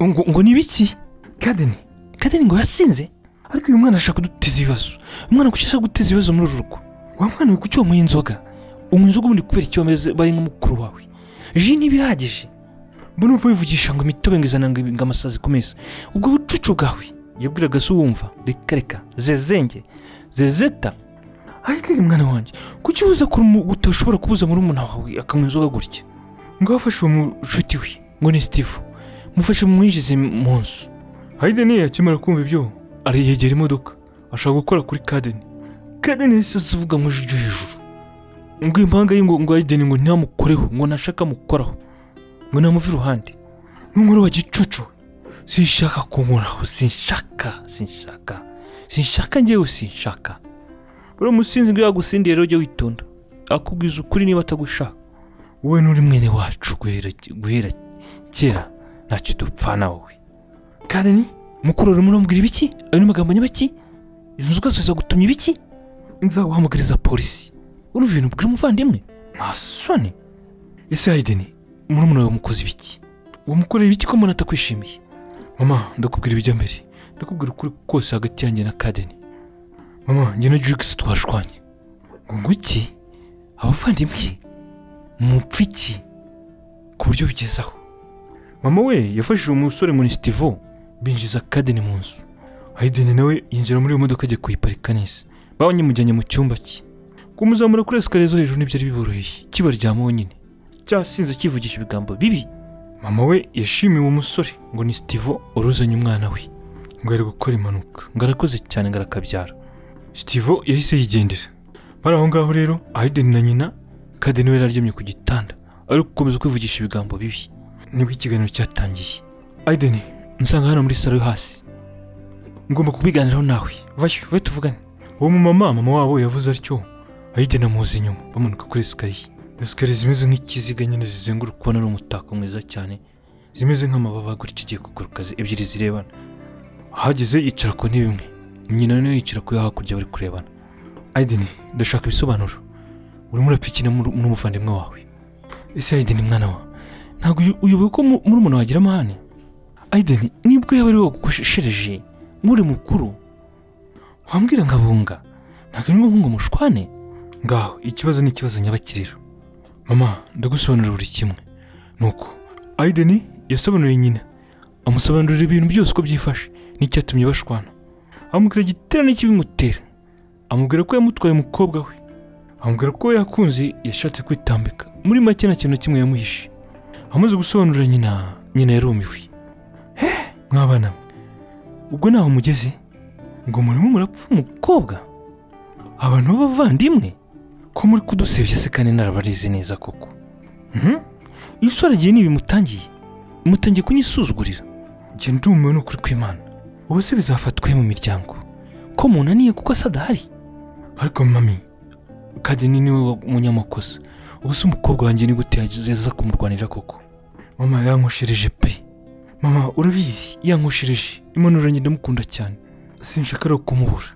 A: ngo, ngo ni ibiki kadeni kadeni ngo yasinze ariko uyu mwana ashaka kuduteza ibibazo umwana kuki ashaka guteza ibibazo muri uru rugo wa mwana we kuki wamuha inzoga unywa inzoga ubundi kubera icyo wameze baye nka mukuru wawe ji ntibihagije mbona uva wivugisha ngo imitobe ngo izana ngo ngo amasazi ku meza ubwo bucucu bwawe yabwiraga se wumva reka reka zezenge zezeta ariko rero mwana wanjye kuki uza kurumu- utashobora kubuza muri umuntu wawe akanywa inzoga gutya ngo afashe uwo mushuti we ngo ni sitifu mufashe mumwinjize mu nzu hayideni akimara kumva ibyo ariyegera imodoka ashaka gukora kuri kadeni kadeni yahise avuga mu ijwi ryo hejuru ngo impanga ye ngo ngo hayideni ngo ntamukoreho ngo ntashaka amukoraho ngo namuve iruhande n'umuriro wa gicucu sinshaka kunkoraho sinshaka sinshaka sinshaka njyewe sinshaka uriya musinzi ngo yagusindiye rero jya witonda akubwiza ukuri niba atagushaka wowe n'uri mwene wacu guhera guhera kera ntacyo dupfana wowe kandi mukuru urimo urambwira ibiki ayo ni amagambo nyabaki inzoga ziza gutumya ibiki nzaguhamagariza polisi urumva ibintu ubwira umuvandimwe ntasone ese hayideni murumuna wawe mukoze ibiki wamukoreye ibiki ko mbona atakwishimiye mama ndakubwira ibijya mbere ndakubwira ukuri kose hagati yanjye na kadeni mama njye na jugisi twashwanye ngo nguki abavandimwe mupfiki ku buryo bigezaho mama we yafashije umusore muri sitivo binjiza kadeni mu nzu hayideni nawe yinjira muri iyo modoka ajya kuyiparika neza bawanyamujyanye mu cyumba cye kumuzamura kuri esikariye zo hejuru ntibyari biboroheye kibaryama wenyine cyasinze kivugisha ibigambo bibi mama we yashimiye uwo musore ngo ni sitivo waruzanye umwana we ngo ari gukora impanuka ngo arakoze cyane ngo arakabyara sitivo yahise yigendera bari aho ngaho rero hayideni na nyina kadeni we yararyamye ku gitanda ari gukomeza kwivugisha ibigambo bibi nibwo ikiganiro cyatangiye ayideni nsanga hano muri salo yo hasi ngomba kubiganiraho nawe vayo ve tuvugane uwo mumama mama wabo yavuze atyo ayideni amuzi inyuma bamanuka kuri esikariye esikariye zimeze nk'ikiziga nyine zizenguruka ubona ari umutako mwiza cyane zimeze nk'amababa gutya ugiye kuguruka zi- ebyiri zirebana ahageze yicara ku ntebe imwe nyina nayo yicara ku yo hakurya bari kurebana ayideni ndashaka ibisobanuro urimo urapfikina muri- n'umuvandimwe wawe ese ayideni mwana wawe ntabwo uyu- uyobewe ko mu- murumuna wagira amahane ayideni nibwo yaba ari wowe wagukoshereje nk'uri mukuru wambwira nkabunga ntabwo arimo nk'uwo mushwane ngaho ikibazo ni ikibazo nyabakiriro mama ndagusobanurira buri kimwe nuko ayideni yasobanuriye nyina amusobanurira ibintu byose uko byifashe n'icyatumye bashwana amubwira igitero n'ikibimutera amubwira ko yamutwaye umukobwa we amubwira ko yakunze yashatse kwitambika muri make nta kintu na kimwe yamuhishe amaze gusobanurira nyina nyina yarumiwe mwabana mwe ubwo ntaho mugeze ngo murimo murapfa umukobwa abantu b'abavandimwe ko muri kudusebya se kandi narabarize neza koko Mhm. iyo usore agiye n'ibimutangiye mutangiye kunyisuzugurira njye ndumiwe n'ukuri kw'imana ubu se bizafatwe mu miryango ko munaniye kuko asa adahari ariko mami kadeni niwe wa- munyamakosa ubu se umukobwa wanjye ni gute yaza kumurwanira koko mama yankoshereje pe mama urabizi yankoshereje impanuro njye ndamukunda cyane sinshaka rero kumubura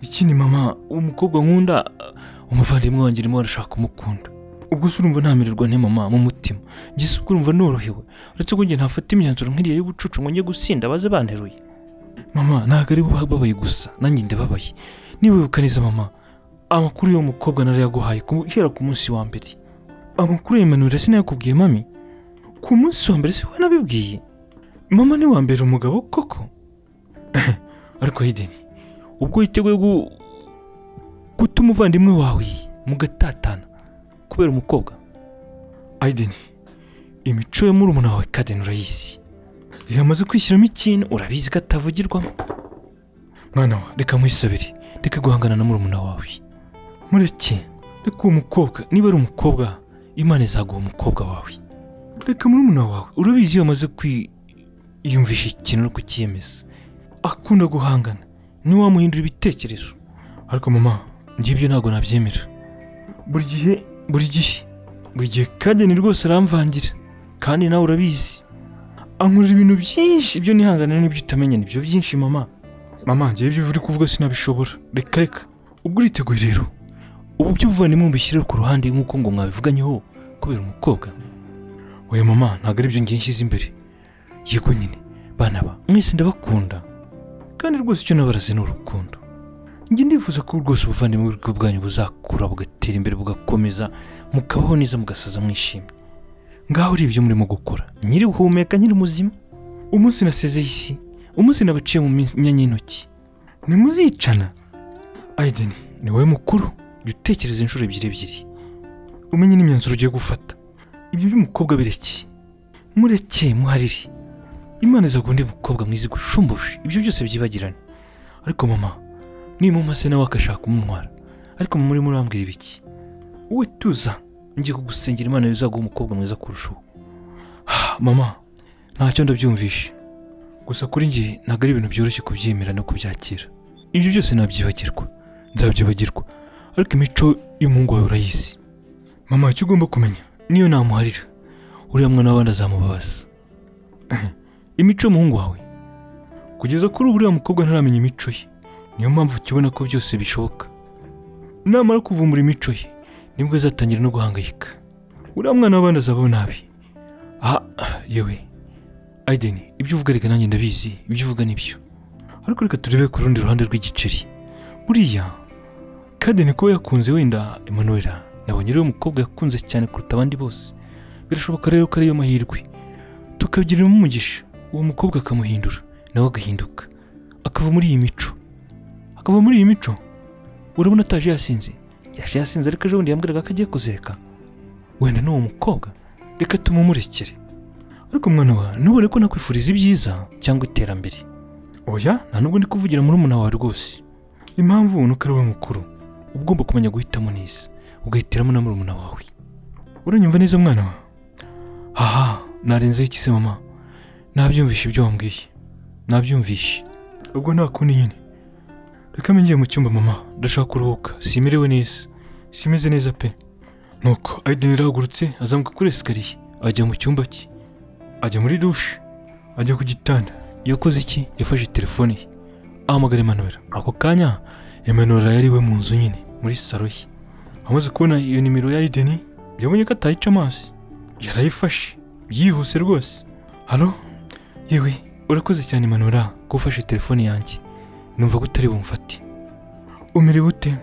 A: ikindi mama umukobwa nkunda uh, umuvandimwe wanjye urimo arashaka kumukunda ubwo se urumva ntamererwa nte mama mu mutima njye se ubwo urumva norohewe uretse ko njye ntafata imyanzuro nk'iriya y'ubucucu ngo njye gusinda baze banteruye mama ntabwo ari bo babaye gusa nanjye ndababaye niwibuka neza mama amakuru y'uwo mukobwa narayaguhaye guhera ku munsi wa mbere amakuru yemanurira sinayakubwiye mami ku munsi wa mbere si wowe nabibwiye mama ni uwa mbere umugabo koko ariko hideni ubwo witeguye gu- guta umuvandimwe wawe mugatatana kubera umukobwa ayideni imico yo muri umuntu wawe kadeni urayizi iyo amaze kwishyiramo ikintu urabizi ko atavugirwamo mwana wa reka nkwisabire reka guhangana na murumuna wawe mureke reka uwo mukobwa niba ari umukobwa imana izaguha umukobwa wawe reka murumuna wawe urabizi iyo amaze kwiyumvisha ikintu no kucyemeza akunda guhangana niwe wamuhindura ibitekerezo ariko mama ngibyo ntabwo nabyemera buri gihe buri gihe buri gihe kadeni rwose aramvangira kandi nawe urabizi ankurira ibintu byinshi ibyo nihangana n'ibyo utamenya nibyo byinshi mama mama njyewe ibyo uri kuvuga sinabishobora reka reka ubwo uriteguye rero ubu by'ubuvandimwe mbishyire ku ruhande nk'uko ngo mwabivuganyeho kubera umukobwa oya mama ntabwo ari byo ngiye nshyize imbere yego nyine bana ba mwese ndabakunda kandi rwose icyo nabaraze ni urukundo njye ndifuza ko rwose ubuvandimwe bw'ubwo bwanyu buzakura bugatera imbere bugakomeza mukabaho neza mugasaza mwishimye ngaho uri ibyo murimo gukora nyiri guhumeka nyiri muzima umunsi nasezeye isi umunsi nabaciye mu minsi- myanya y'intoki ntimuzicana ayideni ni wowe mukuru jya utekereza inshuro ebyiri ebyiri umenye n'imyanzuro ugiye gufata ibyo by'umukobwa bireke mureke muharire imana izaguha undi mukobwa mwiza igushumbuje ibyo byose byibagirane ariko mama nimumase nawe akashaka umumwara ariko muri murambwira ibiki wowe tuza ngiye kugusengera imana izaguha umukobwa mwiza kurushaho Ah, mama ntacyo ndabyumvishe gusa kuri njye ntabwo ari ibintu byoroshye kubyemera no kubyakira ibyo byose nabyibagirwa nzabyibagirwa ariko imico y'umuhungu wawe urayizi mama icyo ugomba kumenya niyo namuharira uriya mwana w'abandi azamubabaza imico y'umuhungu wawe kugeza kuri ubu uriya mukobwa ntaramenya imico ye niyo mpamvu ukibona ko byose bishoboka namara kuvumbura imico ye nibwo azatangira no guhangayika uriya mwana w'abandi azabaho nabi aha ah, yewe ayideni ibyo uvuga reka nanjye ndabizi ibyo uvuga nibyo ariko reka turebe ku rundi ruhande rw'igiceri buriya kadeni kuba yakunze wenda emanuwera nabonye ariwe mukobwa yakunze cyane kuruta abandi bose birashoboka rero ko ariyo mahirwe tukabyiriramo umugisha uwo mukobwa akamuhindura nawe agahinduka akava muri iyi mico akava muri iyi mico urabona ataje yasinze yaje yasinze ariko ejobundi yambwiraga ko agiye kuzereka wenda n'uwo mukobwa reka tumumurekere ariko mwana wa ntubone ko nakwifuriza ibyiza cyangwa iterambere oya nta nubwo ndi kuvugira muri umuntu wawe rwose impamvu ubona ko ari wowe mukuru uba ugomba kumenya guhitamo neza ugahitiramo na murumuna wawe uranyumva neza mwana wa haha narenzeho ikize mama nabyumvishe ibyo wambwiye nabyumvishe ubwo nta kundi nyine reka mbe mu cyumba mama ndashaka kuruhuka simerewe neza simeze neza pe nuko ayideni arahagurutse azamuka kuri esikariye ajya mu cyumba cye ajya muri dushe ajya ku gitanda yakoze iki yafashe telefone ye ahamagara Emmanuel ako kanya Emmanuel yari iwe mu nzu nyine muri saro ye amaze kubona iyo nimero ya ayideni yabonye ko atayica amazi yarayifashe yihuse rwose halo yewe urakoze cyane Emmanuel ko ufashe telefone yanjye numva ko utari bumfate umerewe ute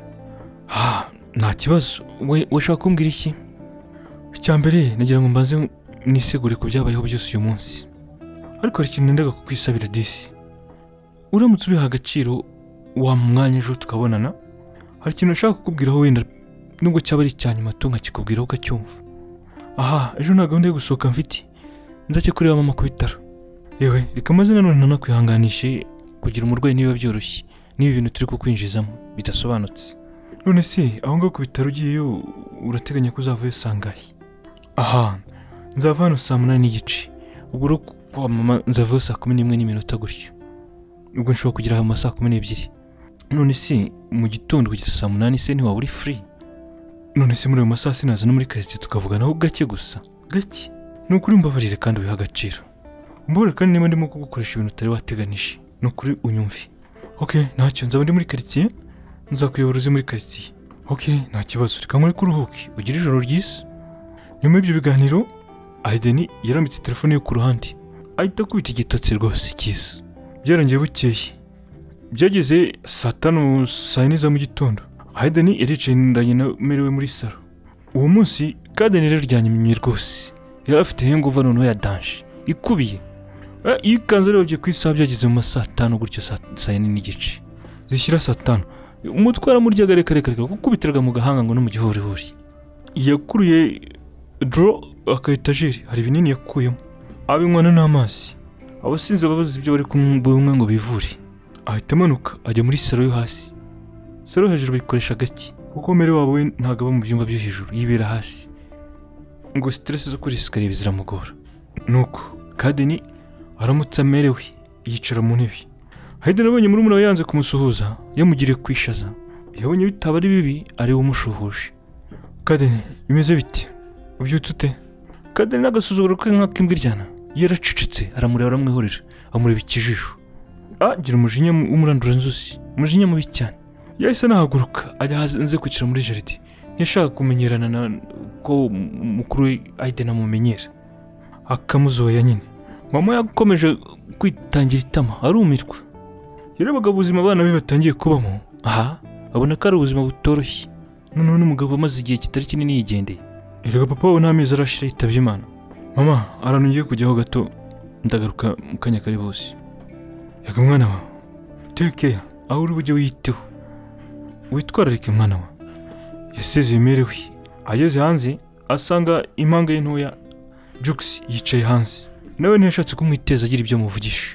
A: ha nta kibazo we washaka kumbwira iki icya mbere nagira ngo mbanze nisegure ku byabayeho byose uyu munsi ariko hari ikintu nendaga kukwisabira disi uramutse ubiha agaciro wa mwanya ejo tukabonana hari ikintu nashaka kukubwiraho wenda nubwo cyaba ari icya nyuma tu nkakikubwiraho ukacyumva aha ejo nta gahunda yo gusohoka mfite nzajya kureba mama ku bitaro yewe reka maze nanone ntanakwihanganishe kugira umurwayi ntibiba byoroshye n'ibi bintu turi kukwinjizamo bidasobanutse none se aho ngaho ku bitaro ugiyeyo urateganya ko uzavayo sangahe aha nzava hano saa munani n'igice ubwo uri kwa mama nzavayo saa kumi n'imwe n'iminota gutyo ubwo nshobora kugera aho saa kumi n'ebyiri none se mu gitondo kugeza saa munani se ntiwaba uri free none se muri ayo masaha sinaza no muri karitsiye tukavuganaho gake gusa gake ni ukuri mbabarire kandi ubihe agaciro mbabarire kandi niba ndimo kugukoresha ibintu utari wateganije ni ukuri unyumve ok ntacyo nzaba ndi muri karitsiye nzakuyobora uze muri karitsiye ok nta kibazo reka nkore ko uruhuke ugire ijoro ryiza nyuma y'ibyo biganiro ayideni yarambitse telefone ye ku ruhande ahita akubita igitotsi rwose cyiza byarangiye bukeye byageze saa tanu saa yine za mu gitondo ayideni yaricaranye na merewe muri salo uwo munsi kadeni rero ryanyimye rwose yari afite henguva noneho ya danje ikubiye Eh, iyo ikanzu urebye ku isaha byageze mu ma saa tanu gutyo saa saa yine n'igice zishyira saa tanu umutwe waramuryaga reka reka reka gukubitiraga mu gahanga ngo no mu gihorihori yakuruye doro aka etajeri hari ibinini yakuyemo abinywana n'amazi abasinzi babuze ibyo bari kumwe ngo bivure ahita amanuka ajya muri salo yo hasi salo yo hejuru bayikoresha gake kuko mbere wabo we ntabwo aba mu byumba byo hejuru yibera hasi ngo siteresi zo kuri esikariye ziramugora nuko kadeni aramutse amerewe yicara mu ntebe hayden abonye muri we yanze kumusuhuza yamugiriye kwishaza yabonye bitaba ari bibi ari we umushuhuje kadeni bimeze bite ubyutse ute kadeni n'agasuzuguro ke nk'ak'imbwa iryana yaracecetse aramureba aramwihorera amureba ikijisho agira umujinya w'umurandura nzuzi umujinya mubi cyane yahise anahaguruka ajya hanze kwicara muri jaride ntiyashaka kumenyerana na ko mukuru we ayiden amumenyera akamuzoya nyine mama yakomeje kwitangira itama arumirwa yarebaga ubuzima abana be batangiye kubamo aha abona ko ari ubuzima butoroshye noneho n'umugabo amaze igihe kitari kinini yigendeye erega papa we nta mezi arashira yitabye imana mama ahantu ngiye kujyaho gato ndagaruka mu kanya kari bose reka mwana wawe tekeya aho uri bujye wiyiteho witwararike mwana wawe yasezeye imerewe ageze hanze asanga impanga ye ntoya jugisi yicaye hanze nawe ntiyashatse kumwiteza agira ibyo amuvugisha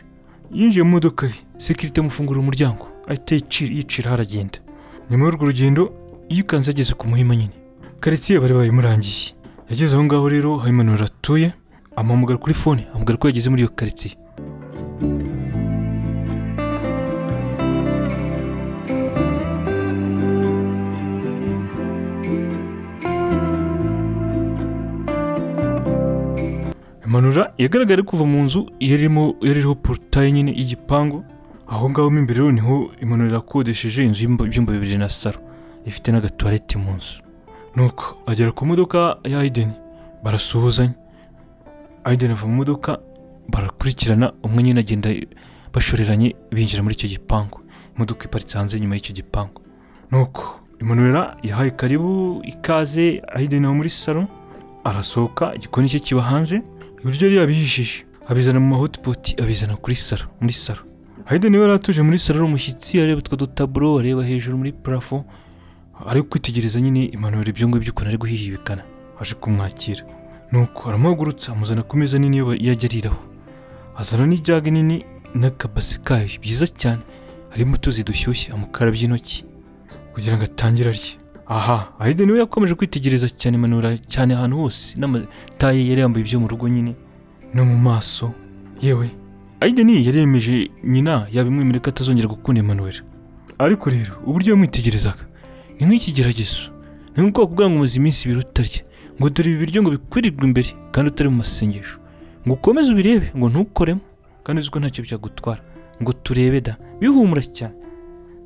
A: yinjiye mu modoka ye sekirite amufungurira umuryango ahita yicira haragenda nyuma y'urwo rugendo yikanze ageze ku muhima nyine karitsiye bari bayimurangiye yageze aho ngaho rero hayimanura atuye amuhamagara kuri fone amubwira ko yageze muri iyo karitsiye Manura yagaragaye kuva mu nzu yarimo yaririho porutaye nyine y'igipangu aho ngaho mo imbere rero niho Imanura yakodesheje inzu y'ibyumba bibiri na saro ifite n'agatuwarete mu nzu nuko agera ku modoka ya Aiden barasuhuzanya Aiden ava mu modoka barakurikirana umwe nyine agenda bashoreranye binjira muri icyo gipangu imodoka iparitse hanze inyuma y'icyo gipangu nuko Imanura yahaye karibu ikaze Aiden aho muri saro arasohoka igikoni cye kiba hanze ibiryo yari yabihishije abizana mu mahotipoti abizana kuri saro muri saro hayden niba atuje muri saro ari umushyitsi areba utwo dutaburo areba hejuru muri parafo ari kwitegereza nyine impanuro ibyo ngibyo ukuntu ari guhihibikana aje kumwakira nuko aramuhagurutsa amuzana ku meza nini yajya ariraho azana n'ijage nini n'akabasi kayo byiza cyane harimo utuzi dushyushye amukarabya intoki kugira ngo atangire arye aha ahide niwe yakomeje kwitegereza cyane manura cyane ahantu hose n'amataye yari yambaye ibyo mu rugo nyine no mu maso yewe ahide niyo yari yemeje nyina yabimwemerera ko atazongera gukunda imanura ariko rero uburyo yamwitegerezaga ni nk'ikigeragezo ni nk'ubwoko bwa ngo umaze iminsi ibiri utarya ngo dore ibi biryo ngo bikwirirwe imbere kandi utari mu masengesho ngo ukomeze ubirebe ngo ntukoremo kandi uzi ko ntacyo byagutwara ngo turebe da bihumura cyane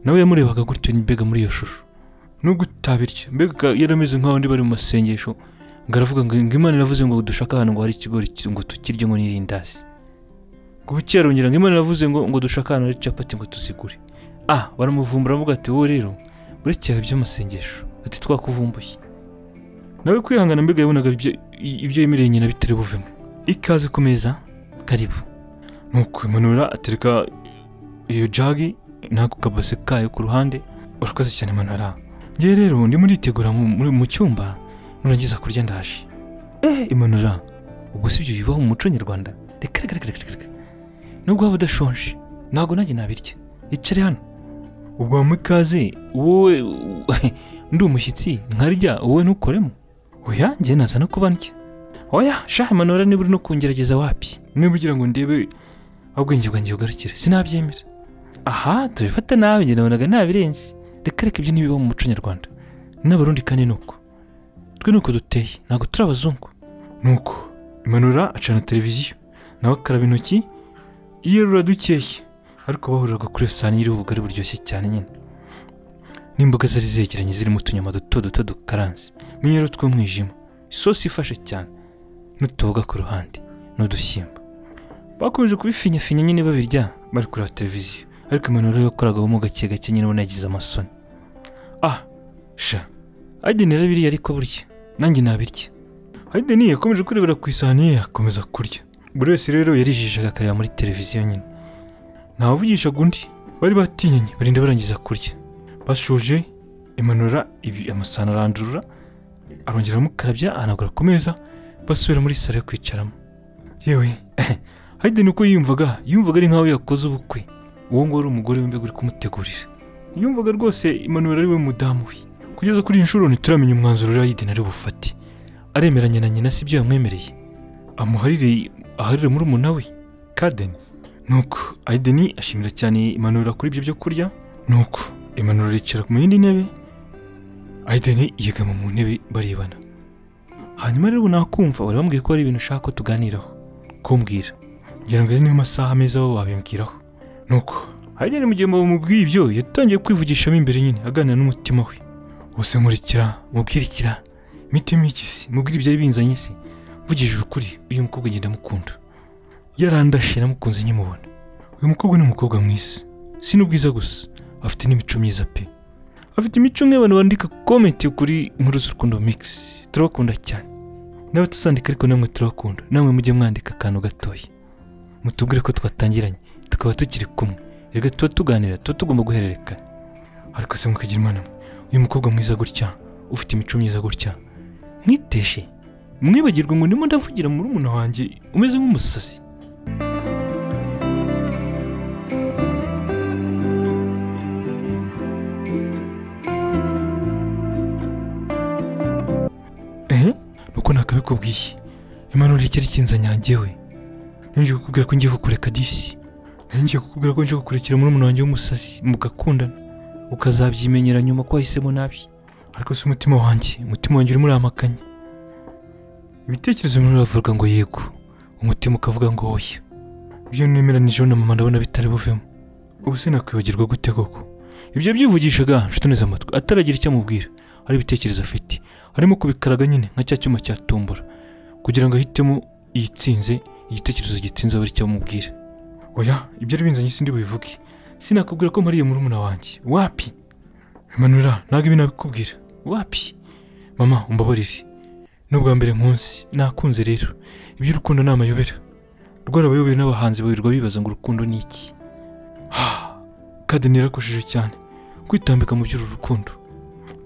A: nawe yamurebaga gutyo mbega muri iyo shusho nubwo utabirya mbega yarameze nk'abandi bari mu masengesho ngo aravuga ngo imana iravuze ngo dushake ahantu ngo hari ikigori ngo tukirye ngo n'irindazi ngo bukerongera ngo imana iravuze ngo ngo dushake ahantu hari capati ngo tuzigure ah baramuvumbura baravuga ati wowe rero urekeye by'amasengesho ati twakuvumbuye nawe kwihangana mbega yabonaga ibyo yemereye nyina bitari buvemo ikaze ku meza karibu nuko imanura atereka iyo jagi n'ako kabase kayo ku ruhande urakoze cyane manara ngewe rero ndimo nditegura mu cyumba nurangiza kurya ndaje eee imanura ubwo si ibyo bibaho mu muco nyarwanda reka reka reka reka nubwo waba udashonje ntabwo nanjye nabirya icare hano ubwo wamuha ikaze wowe ndi umushyitsi nkarya wowe ntukoremo oya njye nazana kuba ndya oya shaha imanura niba uri no kungerageza wapi niba ugira ngo ndebe ubwenge bwanjye bugarukire sinabyemera aha tubifata nabi njye nabonaga nabirenze reka reka ibyo ntibibaho mu muco nyarwanda n'abarundi kandi ni uko twe nuko duteye ntabwo turi abazungu nuko imanura acana televiziyo nawe akaraba intoki yirura dukeye ariko bahuriraga kuri iyo sahani iriho ubugari buryoshye cyane nyine n'imboga zari zegeranye zirimo utunyama duto duto dukaranze menyero tw'umwijima isosi ifashe cyane n'utuboga ku ruhande n'udushyimbo bakomeje kubifinyafinya nyine babirya bari kureba televiziyo ariko imanuro yakoraga mu gake gake nyine ubona yagize amasoni ah sha hayden yarabiriye ariko burya nanjye nabirya hayden yakomeje kurebera ku isahani ye akomeza kurya buri wese rero yarijijega akareba muri televiziyo nyine ntawavugishaga undi bari batinyanye barinda barangiza kurya bashoje imanura ibi amasahani arandurura arongera amukarabya ahanagura ku meza basubira muri salo yo kwicaramo yewe hayden uko yiyumvaga yumvaga ari nkaho yakoze ubukwe uwo nguwo ari umugore w'imbeho uri kumutegurira yumvaga rwose imanura ari we mudamu we kugeza kuri iyi nshuro ntituramenya umwanzuro rero hayden ari bufate aremeranya na nyina si byo yamwemereye amuharire aharire muri we kadeni nuko hayden ashimira cyane imanura kuri ibyo byo kurya nuko imanura yicara mu yindi ntebe hayden yegama mu ntebe barebana hanyuma rero nakumva wari wambwiye ko hari ibintu ushaka ko tuganiraho kumbwira ngira ngo ari niyo masaha meza wowe wabimbwiraho nuko hayden mu gihe mubwiye ibyo yatangiye kwivugishamo imbere nyine aganira n'umutima we wose nkurikira mubwirikira imitima y'ikisi mubwire ibyari binzanye se mvugije ukuri uyu mukobwa agenda amukunda yarandashe namukunze nkimubona uyu mukobwa ni umukobwa mwiza si n'ubwiza gusa afite n'imico myiza pe afite imico nk'abantu bandika komenti kuri inkuru z'urukundo mikisi turabakunda cyane nawe tuzandika ariko namwe turabakunda namwe mujye mwandika akantu gatoya mutubwire ko twatangiranye tukaba tukiri kumwe reka tuba tuganira tuba tugomba guhererekanya ariko se mukagira imana mwe uyu mukobwa mwiza gutya ufite imico myiza gutya mwiteshe mwibagirwe ngo ndimo ndavugira muri umuntu wanjye umeze nk'umusazi ehe nuko nakabikubwiye impanuro ikiri kinzanya njyewe ngiye kukubwira ko ngiye kukureka disi ngiye kukubwira ko ngiye kukurekera muri umuntu wanjye w'umusazi mugakundana ukazabyimenyera nyuma ko wahisemo nabi ariko si umutima wanjye umutima wanjye urimo uramakanya ibitekerezo bimwe biravuga ngo yego umutima ukavuga ngo oya ibyo nemeranije na mama ndabona bitari buvemo ubu sinakwibagirwa gute koko ibyo byivugishaga nshutuneze amatwi ataragira icyo amubwira hari ibitekerezo afite harimo kubikaraga nyine nka cya cyuma cyatumbura kugira ngo ahitemo iyitsinze igitekerezo gitsinze abe ari cyo amubwira oya ibyo ari binzanye sindi bubivuge sinakubwira ko mpariye murumuna wanjye wapi manura ntabwo ibi nabikubwira wapi mama umbabarire n'ubwa mbere nkunsi nakunze rero iby'urukundo ni amayobera rwarabayobera n'abahanzi bawirirwa bibaza ngo urukundo ni iki kadeni yarakojeje cyane kwitambika mu by'uru rukundo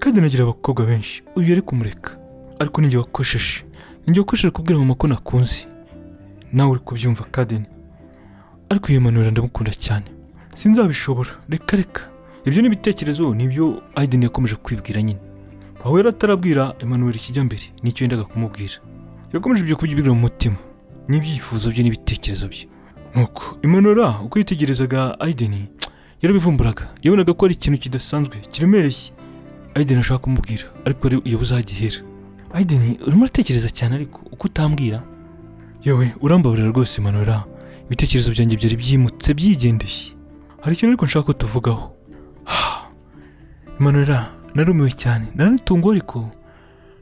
A: kadeni agira abakobwa benshi uyu yari kumureka ariko ninjye wakosheje ninjye wakosheje kubwira mama ko nakunze nawe uri kubyumva kadeni ariko iyo manura ndamukunda cyane sinzabishobora reka reka ibyo ni ibitekerezo ni ibyo Aiden yakomeje kwibwira nyine aho yari atarabwira Emmanuel ikijya mbere nicyo yendaga kumubwira yakomeje ibyo kubyibwira mu mutima n'ibyifuzo bye n'ibitekerezo bye nuko Emmanuel uko yitegerezaga Aiden yarabivumburaga yabonaga ko ari ikintu kidasanzwe kiremereye Aiden ashaka kumubwira ariko yabuze aho agihera Aiden urimo uratekereza cyane ariko uko utambwira yewe urambabarira rwose Emmanuel ibitekerezo byanjye byari byimutse byigendeye hari ikintu ariko nshaka ko tuvugaho Manura narumiwe cyane naratunguwe ariko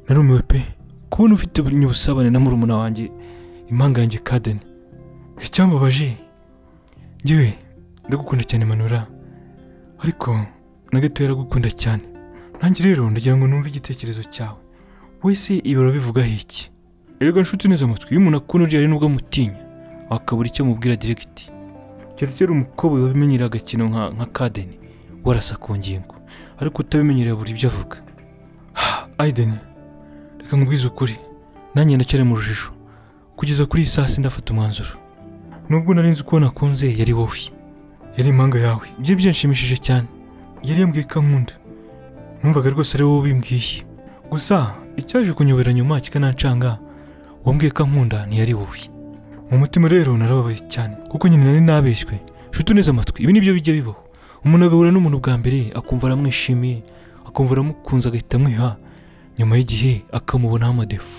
A: narumiwe pe kubona ufite ubusabane na murumuna wanjye impanga yanjye kadeni icyambabaje ngewe ndagukunda cyane Manura ariko na gato yaragukunda cyane nanjye rero ndagira ngo numve igitekerezo cyawe wese ibi urabivugaho iki erega nshuti neza amatwi iyo umuntu akunuriye hari n'ubwo amutinya wakabura icyo mubwira diregiti keretse umukobwa wabimenyera agakino nka nka kadeni warasa ku ngingo ariko utabimenyereye buri ibyo avuga ayideni reka nkubwize ukuri nanjye ndacyari mu rujijo kugeza kuri iyi saa sita ndafata umwanzuro nubwo nari nzi ko nakunze yari wowe yari impanga yawe ibyo byanshimishije cyane yari yambwiye ko ankunda numvaga rwose ari wowe ubimbwiye gusa icyaje kunyobera nyuma kikanancanga wambwiye ko ankunda ntiyari wowe mu mutima rero narababaye cyane kuko nyine nari nabeshywe nshuti uneze amatwi ibi nibyo bijya bibaho umuntu agahura n'umuntu bwa mbere akumva aramwishimiye akumva aramukunze agahita amwiha nyuma y'igihe akamubonaho amadefu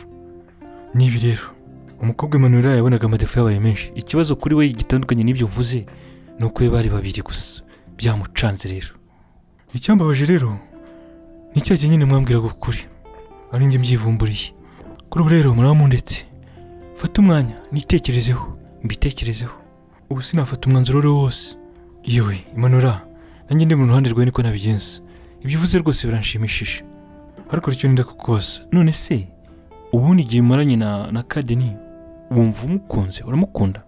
A: n'ibi rero umukobwa Emmanuel yabonaga amadefu yabaye menshi ikibazo kuri we gitandukanye n'ibyo mvuze ni uko we bari babiri gusa byamucanze rero icyambabaje rero ni cya gihe nyine mwambwiraga ukuri ari njye mbyivumburiye kuri ubu rero muramundetse fata umwanya nitekerezeho mbitekerezeho ubu sinafata umwanzuro uwo ari wo wose yewe imanura nanjye ndi mu ruhande rwawe niko nabigenza ibyo uvuze rwose biranshimishije ariko icyo nenda kukubaza none se ubundi igihe umaranye na na kadeni wumva umukunze uramukunda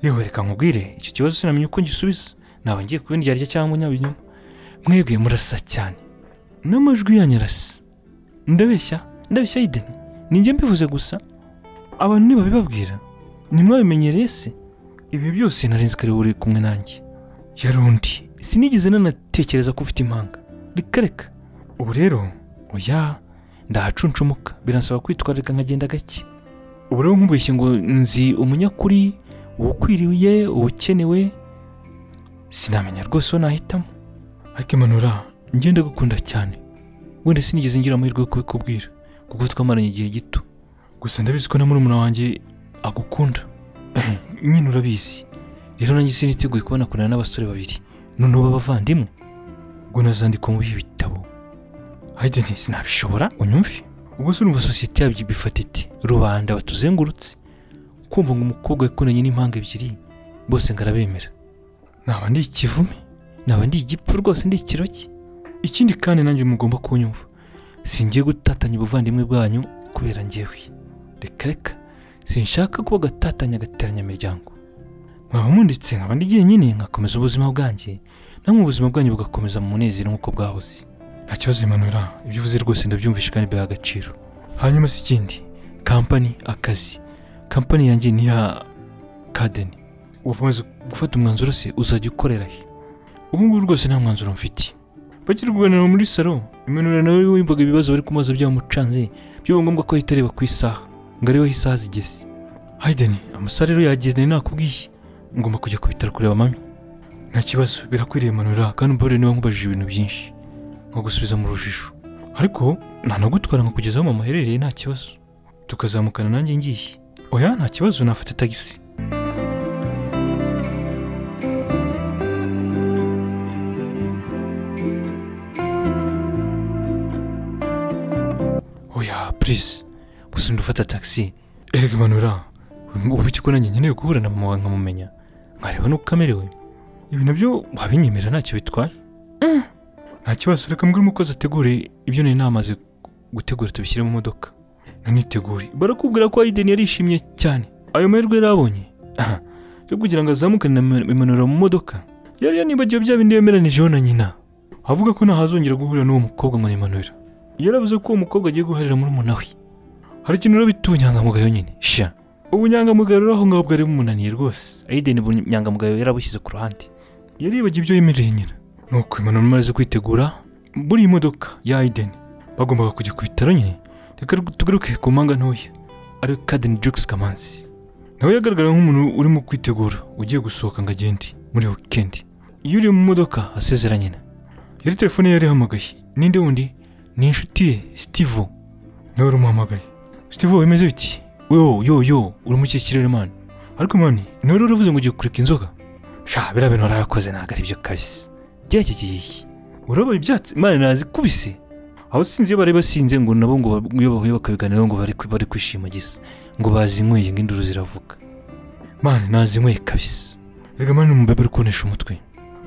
A: yewe reka nkubwire icyo kibazo sinamenye uko ngisubiza naba ngiye kubindyarya cyangwa nyabinyoma mwebwe murasa cyane n'amajwi yanyu arasa ndabeshya ndabeshya yideni ni njye mbivuze gusa abantu ntibabibabwira ntimwabimenyereye se ibi byose narenze kare uri kumwe nanjye yarundi sinigeze nanatekereza ko ufite impanga reka reka ubu rero oya ndahacunshumuka biransaba kwitwararika nkagenda gake ubu rero nkubeshye ngo nzi umunyakuri uwukwiriye uwukenewe sinamenya rwose uwo nahitamo ariko imanura ngenda gukunda cyane wenda sinigeze ngira amahirwe yo kubikubwira kuko twamaranye igihe gito gusa ndabizi ko na murumuna wanjye agukunda nyine urabizi rero nanjye siniteguye kubona kurana n'abasore babiri noneho b'abavandimwe ubwo nazandika muri ibi bitabo hayideni sinabishobora unyumve ubwo se urumva sosiyete yabyo ibifata iti rubanda batuzengurutse kumva ngo umukobwa yakunanye n'impanga ebyiri bose ngarabemera naba ndi ikivume naba ndi igipfu rwose ndi ikiroki ikindi kandi nanjye mugomba kunyumva singiye gutatanya ubuvandimwe bwanyu kubera njyewe reka reka sinshaka kuba gatatanya agateranya imiryango mwaba munditse nkaba ndigiye nyine nkakomeza ubuzima bwanjye namwe ubuzima bwanyu bugakomeza mu munezero nk'uko bwahoze nta kibazo imanura ibyo uvuze rwose ndabyumvishe kandi biha agaciro hanyuma se ikindi kampani akazi kampani yanjye ni iya kadeni ukomeza gufata umwanzuro se uzajya ukorera he ubu ngubu rwose nta mwanzuro mfite bakiri kuganira muri salo imanura nawe wumvaga ibibazo bari kumaza byamucanze byaba ngombwa ko ahita areba ku isaha ngo arebe aho isaha zigeze hayideni amasaha rero yageneye nakubwiye ngomba kujya ku bitaro kureba mami nta kibazo birakwiriye manura kandi umbabarire niba nkubajije ibintu byinshi nko gusubiza mu rujijo ariko ntanagutwara ngo kugeza aho mama aherereye nta kibazo tukazamukana nanjye ngiye oya nta kibazo nafata tagisi oya purize gusa ndufata tagisi erega imanura ubu iki ko nanjye nkeneye guhura na mama wawe nkamumenya nkareba n'uko amerewe ibi nabyo wabinyemerera ntacyo bitwaye nta kibazo reka mbwira umukozi ategure ibyo nari namaze gutegura tubishyire mu modoka nanitegure barakubwira ko Aiden yarishimye cyane ayo mahirwe yari abonye Aha, yo kugira ngo azamukane na imanura mu modoka yari yanibagiwe bya bindi yemeranijeho na nyina avuga ko ntahazongera guhurira n'uwo mukobwa ngo ni imanura yaravuze ko uwo mukobwa agiye guharira muri umunawe hari ikintu rero bita ubunyangamugayo nyine sha ubunyangamugayo rero aho ngaho bwari bumunaniye rwose Aiden ubunyangamugayo yarabushyize ku ruhande yaribagiwe ibyo yemereye nyina nuko imanura imaze kwitegura muri iyi modoka ya Aiden bagombaga kujya ku bitaro nyine reka tugaruke ku mpanga ntoya ari Kaden Jux Kamanzi nawe yagaragara nk'umuntu urimo kwitegura ugiye gusohoka ngo agende muri weekend iyo uri mu modoka asezera nyina yari telefone yari ihamagaye ninde wundi ni inshuti ye Steve niwe wari umuhamagaye Steve wemeze biti yo yo yo uri mu kihe kirere mani ariko mani niwe rero uravuze ngo ugiye kureka inzoga sha biriya bintu warayakoze ntabwo ari byo kabisa byerekeye urabaye ibyatsi mani nazikubise aho sinzi iyo bari basinze ngo nabo ngo ba- iyo bahuye bakabiganiraho ngo bari bari kwishimagiza ngo bazinyweye ngo induru ziravuga mani nazinyweye kabisa rega mani umubebe uri kunesha umutwe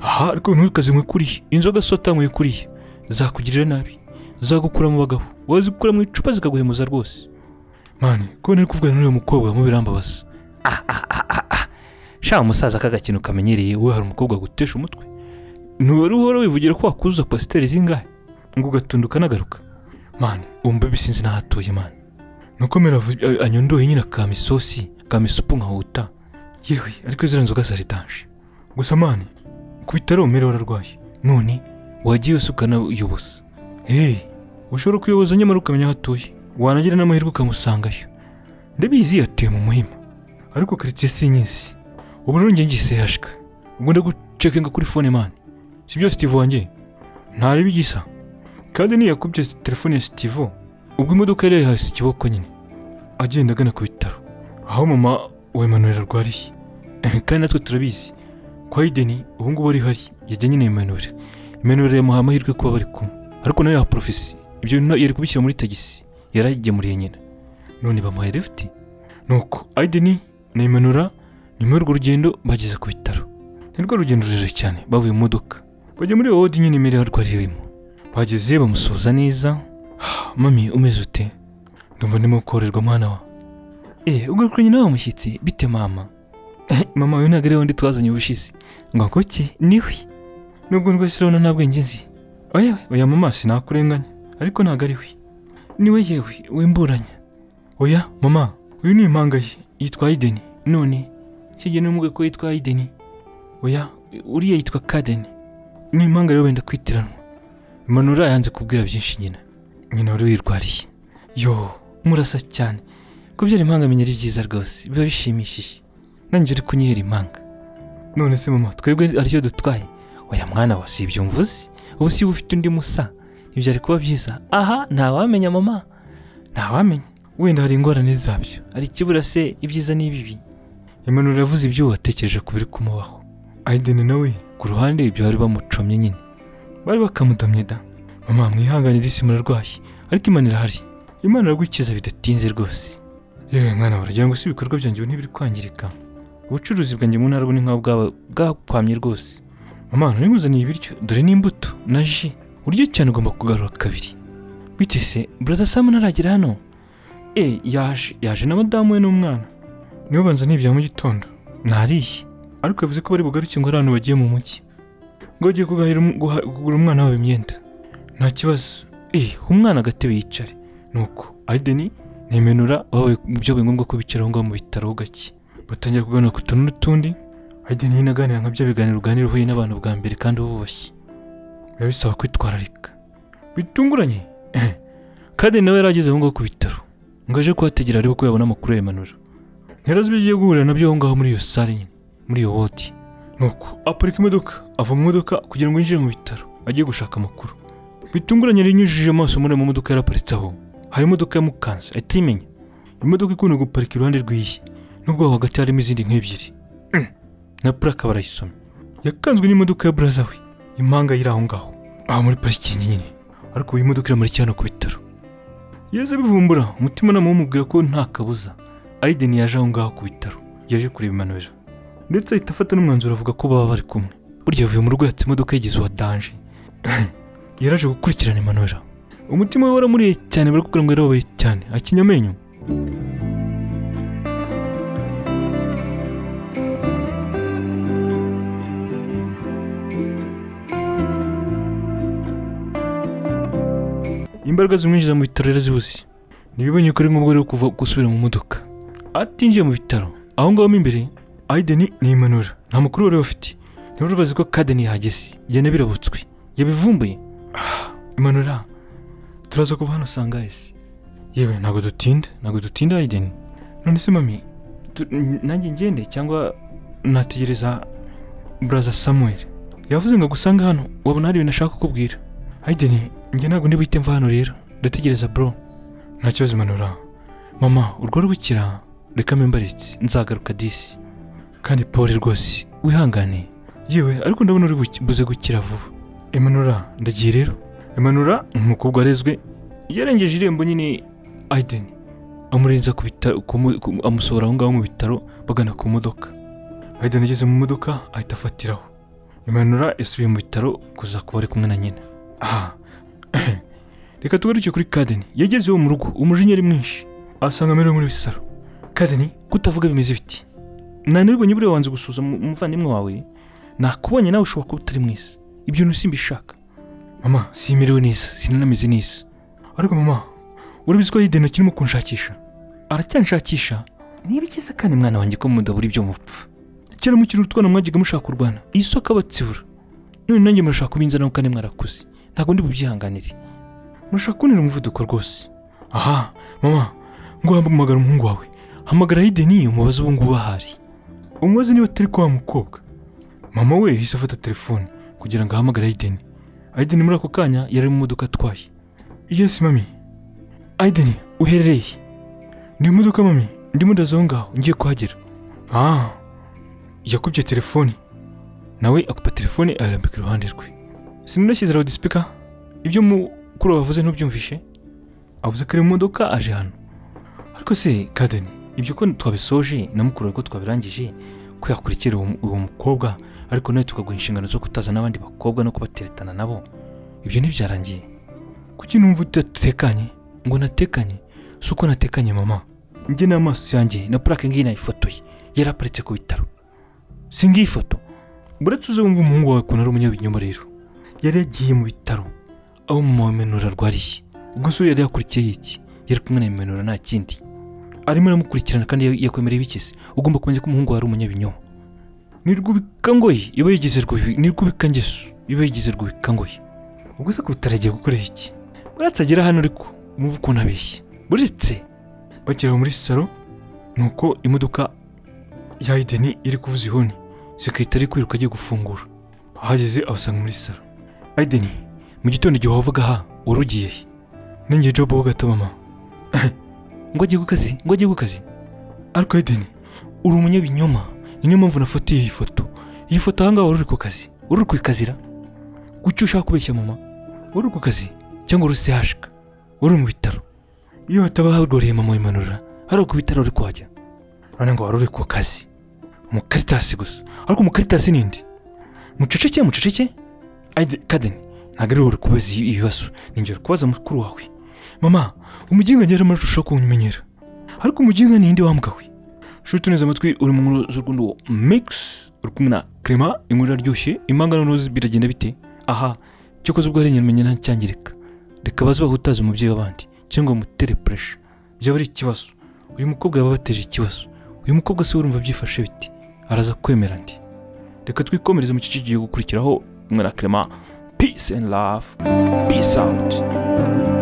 A: aha ariko ntukazinywe kuriya inzoga si watanyweye kuriya zakugirira nabi zagukura mu bagabo wazikura mu icupa zikaguhemuza rwose mani ko nari kuvugana n'uyu mukobwa mu birambabaza ah ah ah ah ah sha umusaza kaga kintu kamenyereye we hari umukobwa gutesha umutwe ntiwari uhora wivugira ko wakuzuza positeri zingahe ngo ugatunduka n'agaruka mani umbe bisinzi n'ahatuye mani nuko mera anyondoye nyine akama isosi akama isupu nkahuta yewe ariko ziriya nzoga zari danje gusa mani ku bitaro mera wararwaye none wagiye usukana uyoboza hey ushobora kuyoboza nyamara ukamenya aho atuye wanagira n'amahirwe ukamusangayo ndabizi atuye mu muhima ariko karitsiye sinyizi ubu rero njye ngise yashika ubwo ndagucekinga kuri fone mani si byo Steve wanjye ntareba igisa kandi ntiyakubye telefone ya Steve ubwo imodoka yari yahise ikiboko nyine agenda agana ku bitaro aho mama wa Emmanuel arwariye kandi natwe turabizi kwa Aiden ubu ngubu ari hari yajya nyine Emmanuel Emmanuel yamuha amahirwe kuba bari kumwe ariko nawe yaha porofesi ibyo na- yari kubishyira muri tagisi yaragemuriye nyina none bamuhaye lift nuko Aiden na Emmanuel nyuma y'urwo rugendo bageze ku bitaro ni rwo rugendo rurerure cyane bavuye mu modoka bajya muri wodi nyine imbere arwariyemo bageze bamusuhuza neza mami umeze ute ndumva ndimo korerwa mwana wa eee ugarukuranye nawe mushyitsi bite mama mama we ntabwo ariwe undi twazanye ubushize ngo kuki niwe nubwo rwose urabona nta bwenge nzi oya oya mama sinakurenganya ariko ntabwo ari we niwe yewe wimburanya oya mama uyu ni impanga ye yitwa Aiden none kijya n'umubwe ko yitwa Aiden oya uriya yitwa Kaden ni impanga rero wenda kwitiranwa Manura yanze kubwira byinshi nyina nyina wari wirwariye yo murasa cyane kubyara impanga amenya ari byiza rwose biba bishimishije nanjye uri kunyihera impanga none se mama twebwe aricyo dutwaye oya mwana wa si ibyo mvuze ubu si ufite undi musa ibyari kuba byiza aha ntawamenya mama ntawamenya wenda hari ingorane zabyo hari ikibura se ibyiza n'ibibi Emmanuel yavuze ibyo watekereje ku biri kumubaho Aiden nawe ku ruhande ibyo bari bamucomye nyine bari bakamutamye da mama mwihanganire isi murarwaye ariko imana irahari imana iragukiza bidatinze rwose yewe mwana waragira ngo si ibikorwa byanjye ubu ntibiri kwangirika ubucuruzi bwanjye mu ntara ubu ni nka bwaba bwakwamye rwose mama ntimuzaniye ibiryo dore n'imbuto na ji uryo cyane ugomba kugarura kabiri bite se brother sam ntaragera hano Eh, yaje yaje na madamu we n'umwana nibo banzaniye ibya mu gitondo ntariye ariko yavuze ko bari bugaruke ngo ari ahantu bagiye mu mujyi ngo agiye kugahira um- guha- kugura umwana wabo imyenda nta kibazo eh umwana agatebe yicare nuko Aideni nimenura babaye byo biba ngombwa ko bicaraho ngaho mu bitaro gake batangira kuganira ku tuntu n'utundi Aideni nyine aganira nka bya biganiro uganira uhuye n'abantu bwa mbere kandi ububashye biba bisaba kwitwararika bitunguranye kandi nawe yari ageze aho ngaho ku bitaro ngo aje kuhategera arebe ko yabona amakuru ya Emmanuel ntirazi ibyo agiye guhurira nabyo aho ngaho muri iyo sare nyine muri iyo wodi nuko aparika imodoka ava mu modoka kugira ngo yinjire mu bitaro ajye gushaka amakuru bitunguranye yari yinyujije amaso muri iyo modoka yaraparitse aho hari imodoka ya Mukanza atayimenya imodoka ikunda guparika iruhande rw'iyi nubwo aho hagati harimo izindi nk'ebyiri Mm. na puraka barayisomye yakanzwe n'imodoka ya buraza we impanga yiri aho ngaho aho muri parikingi nyine ariko iyi modoka iramurikira hano ku bitaro yaje bivumbura umutimanama wumubwira ko nta kabuza Aiden yaje aho ngaho ku bitaro yaje kureba Emmanuel ndetse ahita afata n'umwanzuro avuga ko baba bari kumwe burya yavuye mu rugo yatse imodoka yigeze uwa danje yaraje gukurikirana Emmanuel umutima we waramuriye cyane barakubwira ngo yarababaye cyane akinya amenyo imbaraga zimwinjiza mu bitaro rero zibuze ntibibonye ko ari ngombwa rero kuva gusubira mu modoka atinjiye mu bitaro aho ngaho mo imbere Aiden ni Emmanuel nta makuru bari bafite niba urabazi ko Kaden yahageze yane birabutswe yabivumbuye Ah, Emmanuel turaza kuva hano sangaisi yewe ntabwo dutinda ntabwo dutinda Aiden none se mami tu- n- nanjye ngende cyangwa nategereza Brother Samuel yavuze ngo agusanga hano wabona hari ibintu ashaka kukubwira Aiden njye ntabwo ndi buhite mva hano rero ndategereza bro nta kibazo imanura mama urwo rwikira reka mimbaritse nzagaruka disi kandi pori rwose wihangane yewe ariko ndabona uri buki- buze gukira vuba imanura ndagiye rero imanura ni umukobwa warezwe yarengeje irembo nyine Aiden amurenza ku bitaro kumu- kumu- amusohora aho ngaho mu bitaro bagana ku modoka Aiden ageze mu modoka ahita afatiraho imanura yasubiye mu bitaro kuza kuba ari kumwe na nyina aha reka tugaruke kuri kadeni yageze iwe mu rugo umujinya ari mwinshi asanga amerewe muri bisaro kadeni kutavuga bimeze biti nanibonye buriya wanze gusuza mu- umuvandimwe wawe nakubonye nawe ushobora kuba utari mwiza ibyo ntusimbishaka mama simerewe neza sinanameze neza ariko mama urabizi ko yidena kirimo kunshakisha aracyanshakisha niba ikiza kandi mwana wanjye ko mudabura ibyo mupfa kera mukiri utwana mwajyaga mushaka kurwana iyi so akabatsibura none nanjye murashaka kubinzanaho kandi mwarakuze ntabwo ndi bubyihanganire murashaka kubonera umuvuduko rwose aha mama ngo uhamagara umuhungu wawe hamagara hideni umubaze ubu ngubu ahari umubaze niba atari kwa wa mukobwa mama we yahise afata telefone kugira ngo ahamagare hideni hideni muri ako kanya yari mu modoka atwaye yesi mami hideni uherereye ni imodoka mami ndimo ndaza aho ngaho ngiye kuhagera ah yakubye telefone nawe akupa telefone ayarambika iruhande rwe sinunashyize loudspeaker ibyo mukuru wavuze ntubyumvishe avuze ko ari mu modoka aje hano ariko se kadeni ibyo ko twabisoje na mukuru wawe ko twabirangije ko yakurikira uwo uwo mukobwa ariko nawe tukaguha inshingano zo kutaza n'abandi bakobwa no kubateretana nabo ibyo ntibyarangiye kuki numva udatekanye ngo natekanye si uko natekanye mama njye n'amaso yanjye na purake ngiyi nayifotoye yari aparitse ku bitaro si ngiyi foto buretse uze wumva umuhungu wawe ukuntu ari umunyabinyoma rero yari yagiye mu bitaro aho mama wa menura arwariye ubwo se yari yakurikiye iki yari kumwe na menura nta kindi arimo aramukurikirana kandi yakwemereye bikize ugomba kumenya ko umuhungu wari umunyabinyoma ni rwubikangoye iba yigize rwubi ni rwubikangeso iba yigize rwubikangoye ubwo se kuruta aragiye gukora iki uratagera hano ariko umuvu ukuntu abeshya buretse bakera muri salo nuko imodoka ya ideni iri kuvuza ihoni sekirite ari kwiruka agiye gufungura ahageze abasanga muri salo ideni mu gitondo igihe wavuga aha wari ugiye he ninjye jobu ho gato mama ngo agiye ku kazi ngo agiye ku kazi ariko ideni uri umunyabinyoma niyo mpamvu nafatiye iyi foto iyi foto ahangaha wari uri ku kazi wari uri ku ikazira kuki ushaka kubeshya mama wari uri ku kazi cyangwa uri sehashika wari mu bitaro iyo hataba harwariye mama imanurira hari ku bitaro uri kuhajya urabona ngo wari uri ku kazi umukaritasi gusa ariko umukaritasi ni indi muceceke muceceke ayide kadeni ntabwo ari wowe uri kubaza ibi- ibibazo ni njye uri kubaza mukuru wawe mama umuginga ngera amarusha kuwumenyera ariko umuginga ni indi wambwa we shuti neza amatwi uri mu nkuru z'urwundo mikisi uri kumwe na kerema inkuru iraryoshye imangano n'uruzi biragenda bite aha cyokoze ubwo hari inyamenya ntacyangirika reka baze bahutaze umubyeyi w'abandi cyangwa bamutere puresha byaba ari ikibazo uyu mukobwa yaba abateje ikibazo uyu mukobwa se urumva byifashe bite araza kwemera ndi reka twikomereze mu gice kigiye gukurikiraho kumwe na kerema peace and love peace out